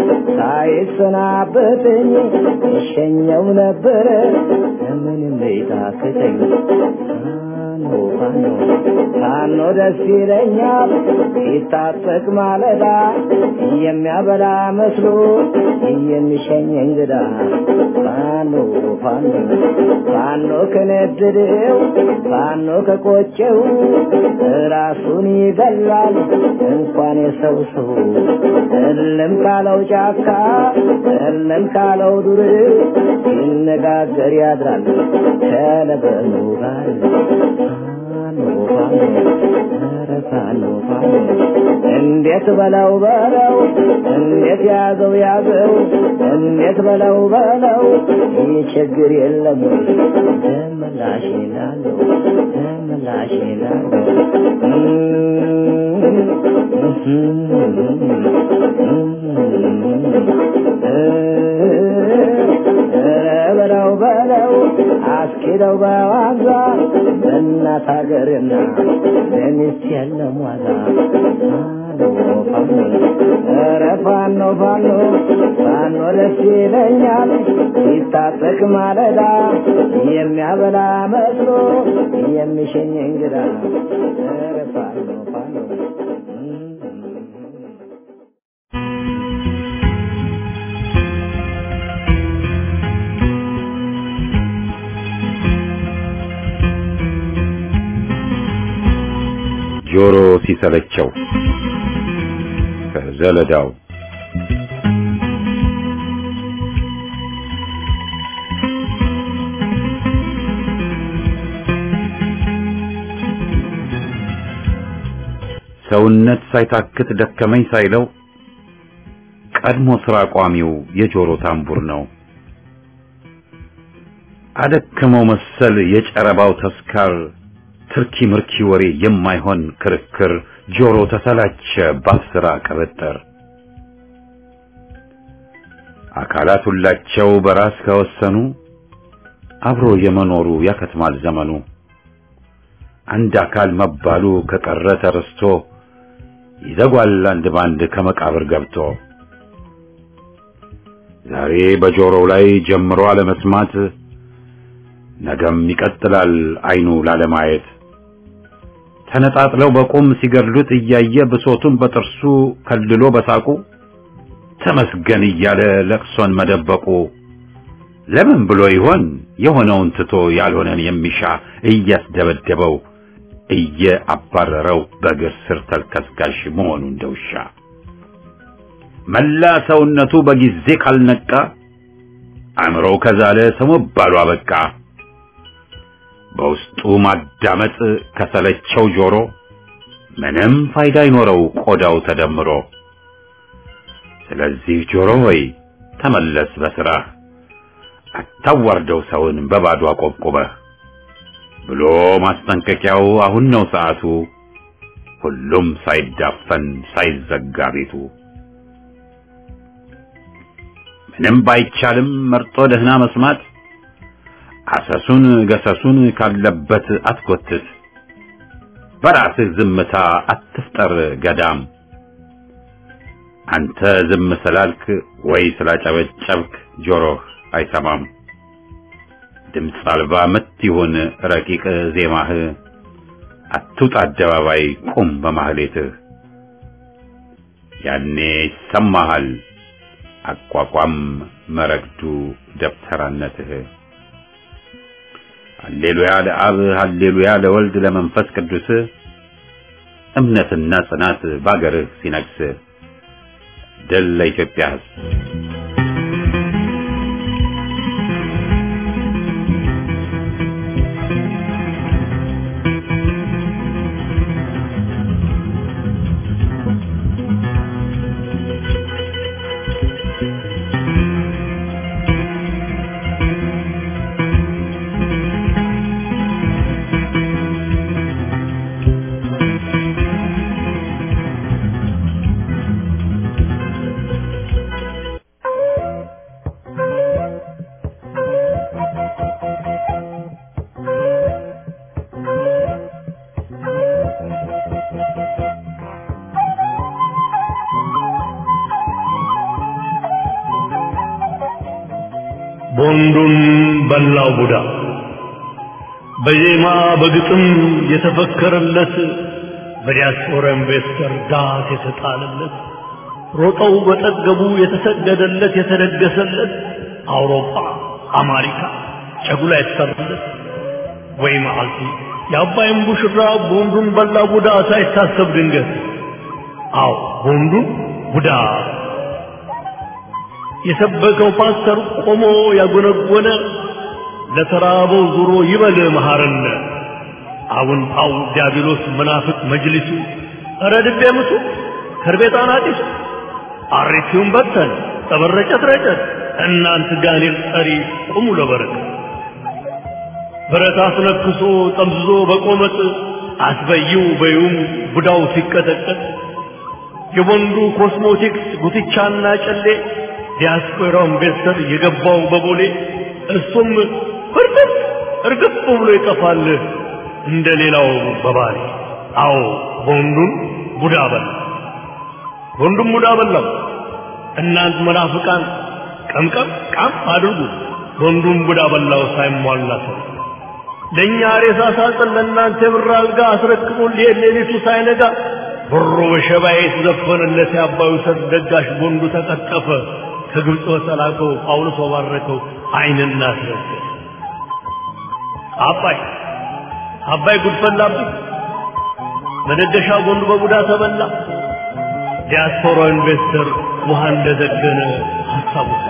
[SPEAKER 6] ሳይሰናበተኝ እሸኘው ነበረ ምንም ሊታክተኝ ፋኖ ፋኖ ፋኖ ደስ ይለኛል ሲታጠቅ ማለዳ የሚያበላ መስሎ የሚሸኝ እንግዳ ፋኖ ፋኖ ፋኖ ከነደደው ፋኖ ከቆጨው ራሱን ይገላል እንኳን የሰው ሰው እልም ካለው ጫካ እልም ካለው ዱር ሲነጋገር ያድራል ከለበኑ ጋር ፋኖ ፋኖ ኧረ ፋኖ ፋኖ እንዴት በለው በለው እንዴት ያዘው ያዘው እንዴት በለው በለው ይህ ችግር የለም ወይ ደመላሽ ላለው ደመላሽ ላለው በለው በለው አስኪደው በዋዛ በእናት ሀገርና በሚስት የለም ዋዛ ፋኖ ኧረ ፋኖ ፋኖ ፋኖ ደስ ይለኛል ሲታጠቅ ማለዳ የሚያበላ መስሎ የሚሸኝ እንግዳ ኧረ ፋኖ ፋኖ
[SPEAKER 1] ጆሮ ሲሰለቸው ከዘለዳው ሰውነት ሳይታክት ደከመኝ ሳይለው ቀድሞ ስራ ቋሚው የጆሮ ታምቡር ነው። አደከመው መሰል የጨረባው ተስካር ትርኪ ምርኪ ወሬ የማይሆን ክርክር ጆሮ ተሰላቸ ባስራ ቅብጥር አካላት ሁላቸው በራስ ከወሰኑ አብሮ የመኖሩ ያከትማል ዘመኑ አንድ አካል መባሉ ከቀረ ተረስቶ ይዘጓል አንድ ባንድ ከመቃብር ገብቶ ዛሬ በጆሮው ላይ ጀምሮ አለመስማት ነገም ይቀጥላል አይኑ ላለማየት ተነጣጥለው በቁም ሲገድሉት እያየ ብሶቱን በጥርሱ ከልሎ በሳቁ ተመስገን እያለ ለቅሶን መደበቁ ለምን ብሎ ይሆን የሆነውን ትቶ ያልሆነን የሚሻ እያስደበደበው እየአባረረው በእግር ስር ተልከስካሽ መሆኑ እንደውሻ መላ ሰውነቱ በጊዜ ካልነቃ አእምሮው ከዛለ ሰው መባሉ አበቃ። በውስጡ ማዳመጥ ከሰለቸው ጆሮ ምንም ፋይዳ አይኖረው ቆዳው ተደምሮ። ስለዚህ ጆሮ ሆይ ተመለስ በስራህ፣ አታዋርደው ሰውን በባዶ አቆብቁበህ ብሎ ማስጠንቀቂያው አሁን ነው ሰዓቱ። ሁሉም ሳይዳፈን ሳይዘጋ ቤቱ ምንም ባይቻልም መርጦ ደህና መስማት አሰሱን ገሰሱን ካለበት አትጎትት። በራስህ ዝምታ አትፍጠር ገዳም። አንተ ዝም ስላልክ ወይ ስላጨበጨብክ ጆሮህ አይሰማም። ድምፅ አልባ ምት ይሁን ረቂቅ ዜማህ፣ አትውጣ አደባባይ ቁም በማህሌትህ። ያኔ ይሰማሃል አቋቋም መረግዱ ደብተራነትህ። ሃሌሉያ ለአብ ሃሌሉያ ለወልድ ለመንፈስ ቅዱስ እምነትና ጽናት ባገርህ ሲነግስ ድል ለኢትዮጵያ ሕዝብ።
[SPEAKER 5] ቦንዱን በላው ቡዳ በዜማ በግጥም የተፈከረለት በዲያስፖራ ኢንቨስተር ዳስ የተጣለለት ሮጠው በጠገቡ የተሰገደለት የተደገሰለት አውሮፓ አሜሪካ ጨጉላ የተሰራለት ወይ መዓልቲ የአባይን ቡሽራ ቦንዱን በላ ቡዳ ሳይታሰብ ድንገት አዎ ቦንዱን ቡዳ የሰበከው ፓስተር ቆሞ ያጎነጎነ ለተራበው ዙሮ ይበል መሐረነ አሁን ጣው ዲያብሎስ መናፍቅ መጅሊሱ ኧረ ድቤ ምቱ ከርቤጣን አጢሱ አሬቲውን በተን ጠበረጨት ረጨት እናንት ጋኔል ጠሪ ቁሙ ለበረከት ብረት አስነክሶ ጠምዝዞ በቆመጥ አስበይው በዩም ቡዳው ሲቀጠቀጥ የወንዱ ኮስሞቲክስ ጉትቻና ጨሌ ዲያስፖራው ኢንቨስተር የገባው በቦሌ እሱም ፍርጥጥ እርግፍ ብሎ ይጠፋል እንደ ሌላው በባሌ አዎ ወንዱን ቡዳ በላ ወንዱም ቡዳ በላው እናንት መናፍቃን ቀምቀም ቃም አድርጉ ወንዱም ቡዳ በላው ሳይሟላ ሰው ለእኛ ሬሳ ሳጥን ለእናንተ የብር አልጋ አስረክቦን ሊሄድ ሌሊቱ ሳይነጋ ብሩ በሸባዬ የተዘፈነለት የአባዩ ሰርግ ደጋሽ ቦንዱ ተቀጠፈ ከግብፅ በተላከው ጳውሎስ ባረከው አይንና አስረገ አባይ አባይ ጉድፈላብኝ መደገሻ ጎንዱ በቡዳ ተበላ ዲያስፖራ ኢንቨስተር ውሃ እንደዘገነ ሀሳቡ ሳለ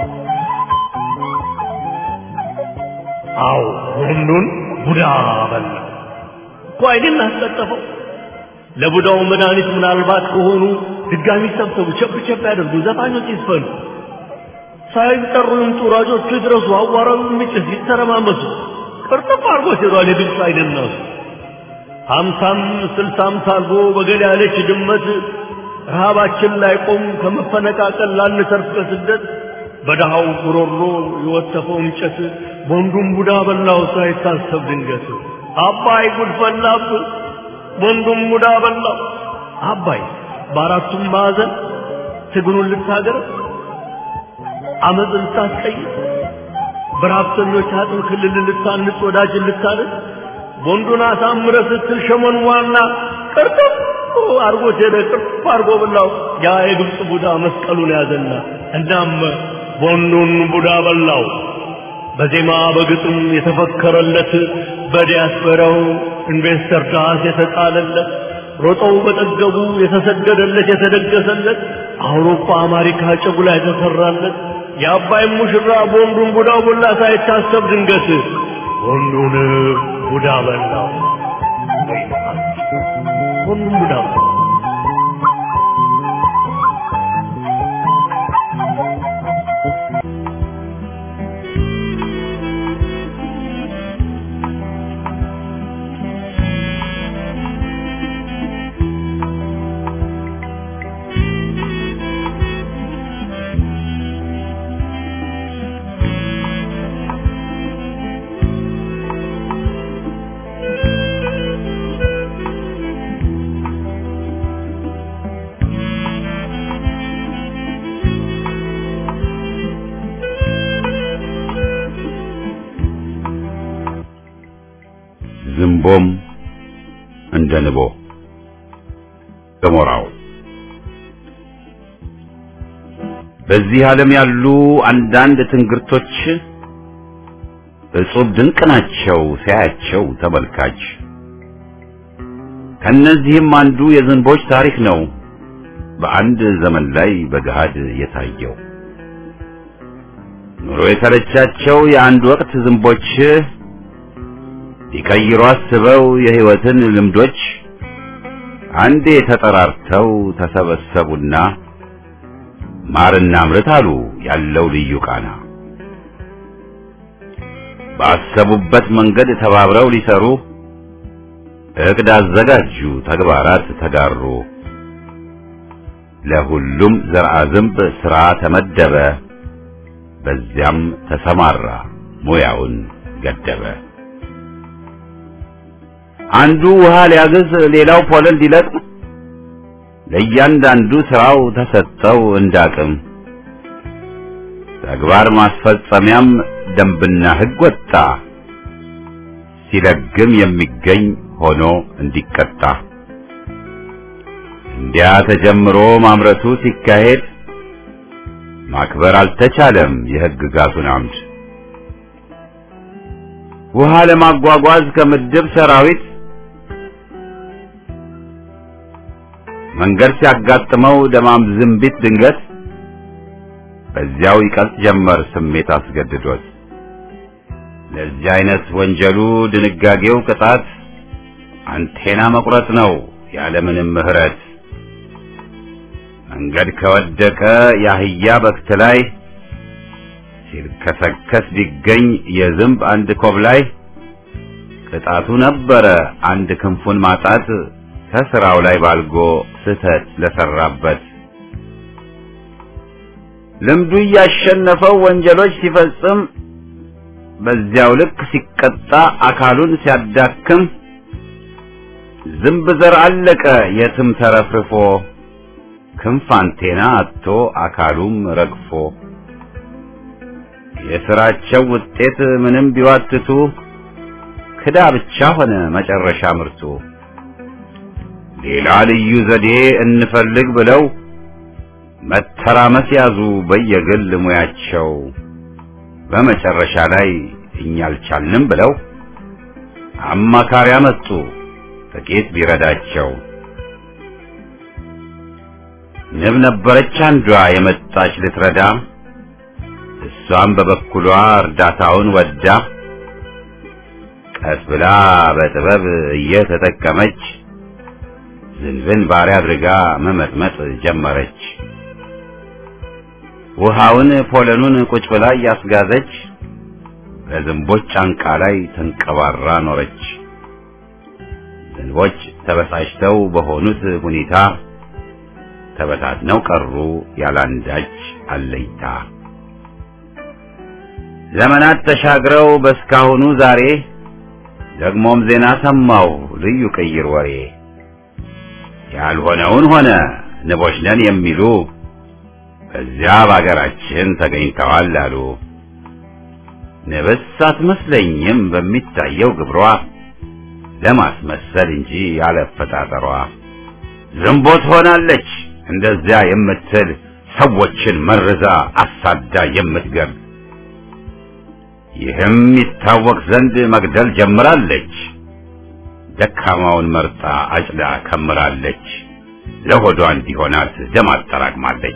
[SPEAKER 5] አዎ ወንዱን ቡዳ በላ እኮ አይንን አስቀጠፈው ለቡዳው መድኃኒት ምናልባት ከሆኑ ድጋሚ ሰብሰቡ ቸብ ቸብ ያደርጉ ዘፋኞች ይስፈኑ ሳይጠሩ ይምጡ ራጆቹ ይድረሱ አዋራው የሚጭስ ይተረማመሱ ቅርጥፍ አድርጎ ሲሯል የግብፅ አይደናሱ ሀምሳም ስልሳም ሳልጎ በገል ያለች ድመት ረሃባችን ላይ ቆም ከመፈነቃቀል ላንተርፍ ከስደት በድሃው ጉሮሮ የወተፈው እንጨት ወንዱም ቡዳ በላው ሳይታሰብ ድንገት አባይ ጉድ ፈላብ ወንዱም ቡዳ በላው አባይ በአራቱም ማዕዘን ትግሉን ልታገር አመፅ ልታስቀይር በረሀብተኞች አጥም ክልል ልታንጽ ወዳጅን ልታደር ወንዱን አሳምረ ስትል ሸመን ዋና ቅርጥፍ አርጎት ሄደ ቅርጥፍ አርጎ በላው ያ የግብፅ ቡዳ መስቀሉን ያዘና እናም ወንዱን ቡዳ በላው በዜማ በግጥም የተፈከረለት በዲያስፖራው ኢንቨስተር ዳስ የተጣለለት ሮጠው በጠገቡ የተሰገደለት የተደገሰለት አውሮፓ አሜሪካ ጨጉላ የተሰራለት የአባይ ሙሽራ በወንዱን ቡዳው ቦላ ሳይታሰብ ድንገት ወንዱን ቡዳ በላው ወንዱን ቡዳ በላው
[SPEAKER 1] ዝንቦም እንደ ንቦ ገሞራው በዚህ ዓለም ያሉ አንዳንድ ትንግርቶች እጹብ ድንቅ ናቸው ሲያያቸው ተመልካች። ከነዚህም አንዱ የዝንቦች ታሪክ ነው በአንድ ዘመን ላይ በገሃድ የታየው። ኑሮ የተረቻቸው የአንድ ወቅት ዝንቦች ሊቀይሩ አስበው የሕይወትን ልምዶች አንዴ ተጠራርተው ተሰበሰቡና ማርና ምርት አሉ ያለው ልዩ ቃና። ባሰቡበት መንገድ ተባብረው ሊሰሩ እቅድ አዘጋጁ፣ ተግባራት ተጋሩ። ለሁሉም ዘርአ ዝንብ ሥራ ተመደበ፣ በዚያም ተሰማራ ሙያውን ገደበ። አንዱ ውሃ ሊያግዝ፣ ሌላው ፖለል ሊለቅም፣ ለእያንዳንዱ ሥራው ተሰጠው እንዳቅም። ተግባር ማስፈጸሚያም ደንብና ሕግ ወጣ ሲለግም የሚገኝ ሆኖ እንዲቀጣ እንዲያ ተጀምሮ ማምረቱ ሲካሄድ ማክበር አልተቻለም የሕግጋቱን አምድ ውሃ ለማጓጓዝ ከምድብ ሰራዊት መንገድ ሲያጋጥመው ደማም ዝንቢት ድንገት በዚያው ይቀልጥ ጀመር ስሜት አስገድዶት ለዚህ አይነት ወንጀሉ ድንጋጌው ቅጣት አንቴና መቁረጥ ነው ያለምንም ምሕረት መንገድ ከወደቀ የአህያ በክት ላይ ሲልከሰከስ ቢገኝ የዝንብ አንድ ኮብ ላይ ቅጣቱ ነበረ አንድ ክንፉን ማጣት ከስራው ላይ ባልጎ ስህተት ለሰራበት ልምዱ እያሸነፈው ወንጀሎች ሲፈጽም በዚያው ልክ ሲቀጣ አካሉን ሲያዳክም ዝንብ ዘር አለቀ የትም ተረፍርፎ ክንፍ አንቴና አጥቶ አካሉም ረግፎ የስራቸው ውጤት ምንም ቢዋትቱ ክዳ ብቻ ሆነ መጨረሻ ምርቱ ሌላ ልዩ ዘዴ እንፈልግ ብለው መተራመስ ያዙ በየግል ሙያቸው በመጨረሻ ላይ እኛ አልቻልንም ብለው አማካሪ አመጡ ጥቂት ቢረዳቸው ንብ ነበረች አንዷ የመጣች ልትረዳ እሷም በበኩሏ እርዳታውን ወዳ ቀስ ብላ በጥበብ እየተጠቀመች ዝንብን ባሪያ አድርጋ መመጥመጥ ጀመረች። ውሃውን ፖለኑን ቁጭ ብላ እያስጋዘች በዝንቦች ጫንቃ ላይ ተንቀባራ ኖረች። ዝንቦች ተበሳጭተው በሆኑት ሁኔታ ተበታትነው ቀሩ ያላንዳች አለይታ። ዘመናት ተሻግረው በስካሁኑ ዛሬ ደግሞም ዜና ሰማው ልዩ ቅይር ወሬ ያልሆነውን ሆነ ንቦች ነን የሚሉ በዚያ በአገራችን ተገኝተዋል አሉ። ንብስ አትመስለኝም በሚታየው ግብሯ ለማስመሰል እንጂ ያለፈጣጠሯ ዝንቦት ሆናለች እንደዚያ የምትል ሰዎችን መርዛ አሳዳ የምትገል ይህም ይታወቅ ዘንድ መግደል ጀምራለች። ደካማውን መርጣ አጭዳ ከምራለች። ለሆዷ እንዲሆናት ደም አጠራቅማለች።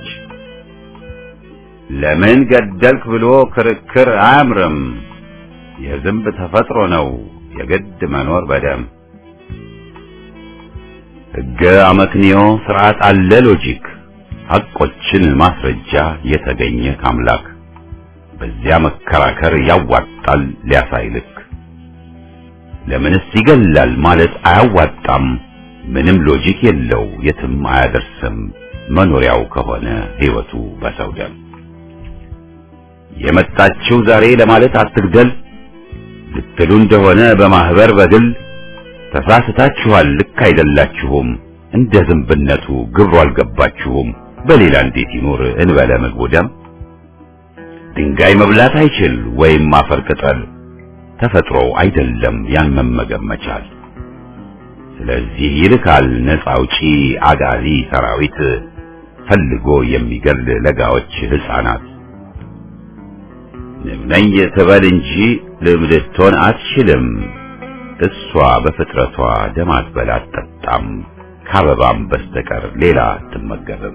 [SPEAKER 1] ለምን ገደልክ ብሎ ክርክር አያምርም። የዝንብ ተፈጥሮ ነው የግድ መኖር በደም ሕገ አመክንዮ ስርዓት አለ ሎጂክ ሐቆችን ማስረጃ የተገኘ ካምላክ በዚያ መከራከር ያዋጣል ሊያሳይልክ ለምንስ ይገላል ማለት አያዋጣም ምንም ሎጂክ የለው የትም አያደርስም መኖሪያው ከሆነ ሕይወቱ በሰው ደም የመጣችው ዛሬ ለማለት አትግደል ልትሉ እንደሆነ በማህበር በግል ተሳስታችኋል ልክ አይደላችሁም እንደ ዝንብነቱ ግብሩ አልገባችሁም በሌላ እንዴት ይኖር እንበለ ምግቡ ደም ድንጋይ መብላት አይችል ወይም አፈር ቅጠል ተፈጥሮው አይደለም ያን መመገብ መቻል ስለዚህ ይልካል ነፃ አውጪ አጋዚ ሰራዊት ፈልጎ የሚገል ለጋዎች ህፃናት ንብ ነኝ ትበል እንጂ ልም ልትሆን አትችልም እሷ በፍጥረቷ ደም አትበላ አትጠጣም ከአበባም በስተቀር ሌላ አትመገብም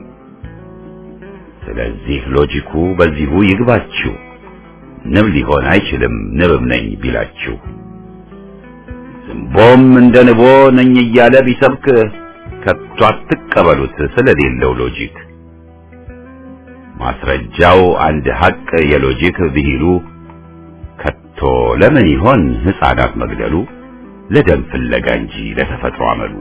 [SPEAKER 1] ስለዚህ ሎጂኩ በዚሁ ይግባችሁ ንብ ሊሆን አይችልም ንብም ነኝ ቢላችሁ ዝንቦም እንደ ንቦ ነኝ እያለ ቢሰብክ ከቶ አትቀበሉት ስለሌለው ሎጂክ ማስረጃው አንድ ሐቅ የሎጂክ ብሂሉ ከቶ ለምን ይሆን ሕፃናት መግደሉ ለደም ፍለጋ እንጂ ለተፈጥሮ አመሉ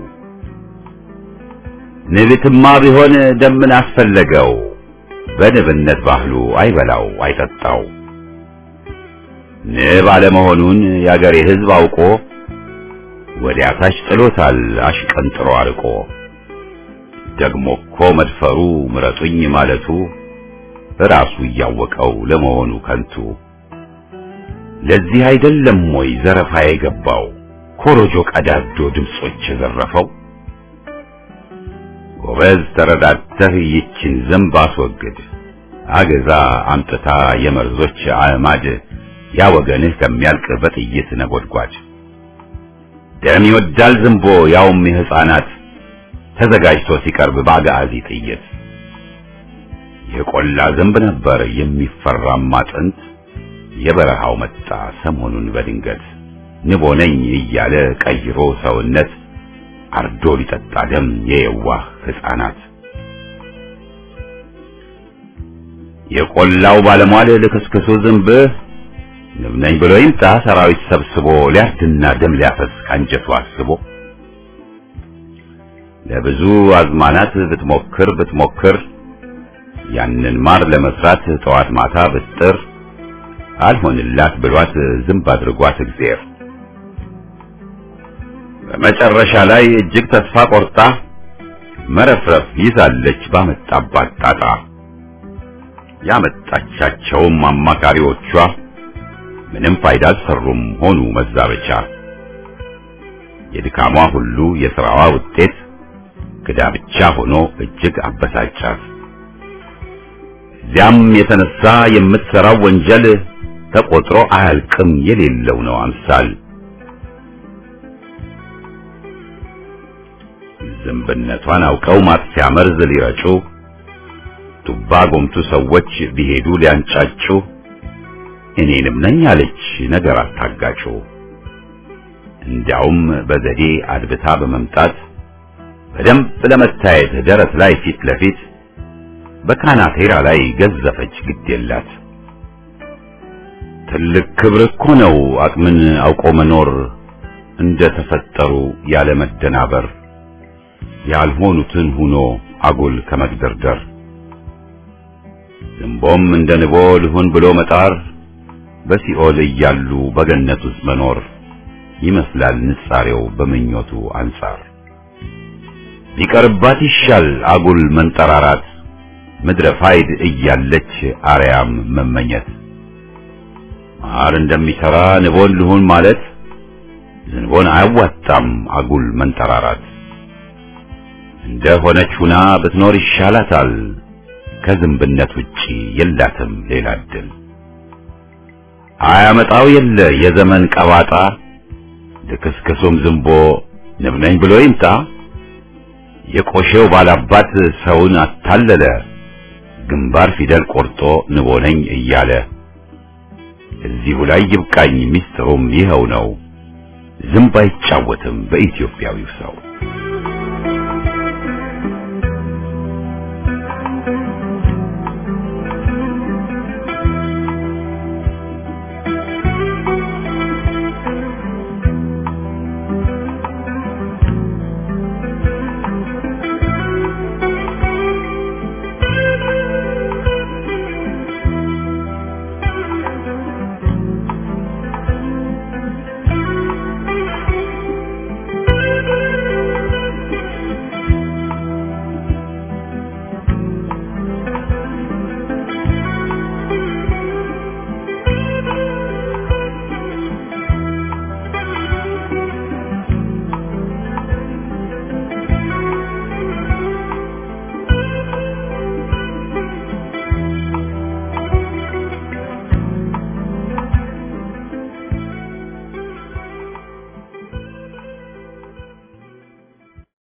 [SPEAKER 1] ንብትማ ቢሆን ደምን አስፈለገው በንብነት ባህሉ አይበላው አይጠጣው ንብ አለመሆኑን የአገሬ ሕዝብ አውቆ ወዲያ ታች ጥሎታል አሽቀንጥሮ አርቆ ደግሞ እኮ መድፈሩ ምረጡኝ ማለቱ ራሱ እያወቀው ለመሆኑ ከንቱ ለዚህ አይደለም ወይ ዘረፋ የገባው ኮሮጆ ቀዳዶ ድምጾች የዘረፈው ጎበዝ ተረዳተህ ይችን ዘንብ አስወግድ አገዛ አምጥታ የመርዞች አዕማድ ያ ወገንህ ከሚያልቅ በጥይት ነጎድጓድ ደም ይወዳል ዝንቦ ያውም የሕፃናት ተዘጋጅቶ ሲቀርብ በአጋዚ ጥይት የቆላ ዝንብ ነበር የሚፈራማ ጥንት የበረሃው መጣ ሰሞኑን በድንገት ንቦ ነኝ እያለ ቀይሮ ሰውነት አርዶ ሊጠጣ ደም የየዋህ ሕፃናት የቆላው ባለሟል ልክስክሱ ዝንብ ንብ ነኝ ብሎ ይምጣ ሰራዊት ሰብስቦ ሊያርድና ደም ሊያፈስ ካንጀቱ አስቦ ለብዙ አዝማናት ብትሞክር ብትሞክር ያንን ማር ለመስራት ጠዋት ማታ ብጥር አልሆንላት ብሏት ዝንብ አድርጓት እግዚአብሔር በመጨረሻ ላይ እጅግ ተስፋ ቆርጣ መረፍረፍ ይዛለች ባመጣባት ጣጣ ያመጣቻቸውም አማካሪዎቿ ምንም ፋይዳ አልሰሩም ሆኑ መዛበቻ የድካሟ ሁሉ የሥራዋ ውጤት ክዳ ብቻ ሆኖ እጅግ አበሳጫት እዚያም የተነሳ የምትሰራው ወንጀል ተቆጥሮ አያልቅም የሌለው ነው አምሳል ዝንብነቷን አውቀው ማጥፊያ መርዝ ሊረጩ ቱባ ጎምቱ ሰዎች ቢሄዱ ሊያንጫጩ እኔንም ነኝ አለች ነገር አታጋጩ እንዲያውም በዘዴ አድብታ በመምጣት በደንብ ለመታየት ደረት ላይ ፊት ለፊት በካናቴራ ላይ ገዘፈች ግድ የላት ትልቅ ክብር እኮ ነው አቅምን አውቆ መኖር እንደ ተፈጠሩ ያለ መደናበር ያልሆኑትን ሁኖ አጉል ከመግደርደር ዝንቦም እንደ ንቦ ልሁን ብሎ መጣር በሲኦል እያሉ በገነት ውስጥ መኖር ይመስላል ንጻሬው በምኞቱ አንጻር ቢቀርባት ይሻል አጉል መንጠራራት ምድረ ፋይድ እያለች አርያም መመኘት ማር እንደሚሰራ ንቦን ልሁን ማለት ዝንቦን አያዋጣም አጉል መንጠራራት እንደ ሆነች ሁና ብትኖር ይሻላታል ከዝንብነት ውጪ የላትም ሌላ እድል አያመጣው የለ የዘመን ቀባጣ ልክስክሱም ዝንቦ ንብ ነኝ ብሎ ይምጣ የቆሼው ባላባት ሰውን አታለለ ግንባር ፊደል ቆርጦ ንቦ ነኝ እያለ እዚሁ ላይ ይብቃኝ ሚስጥሩም ይኸው ነው ዝንብ አይጫወትም በኢትዮጵያዊው ሰው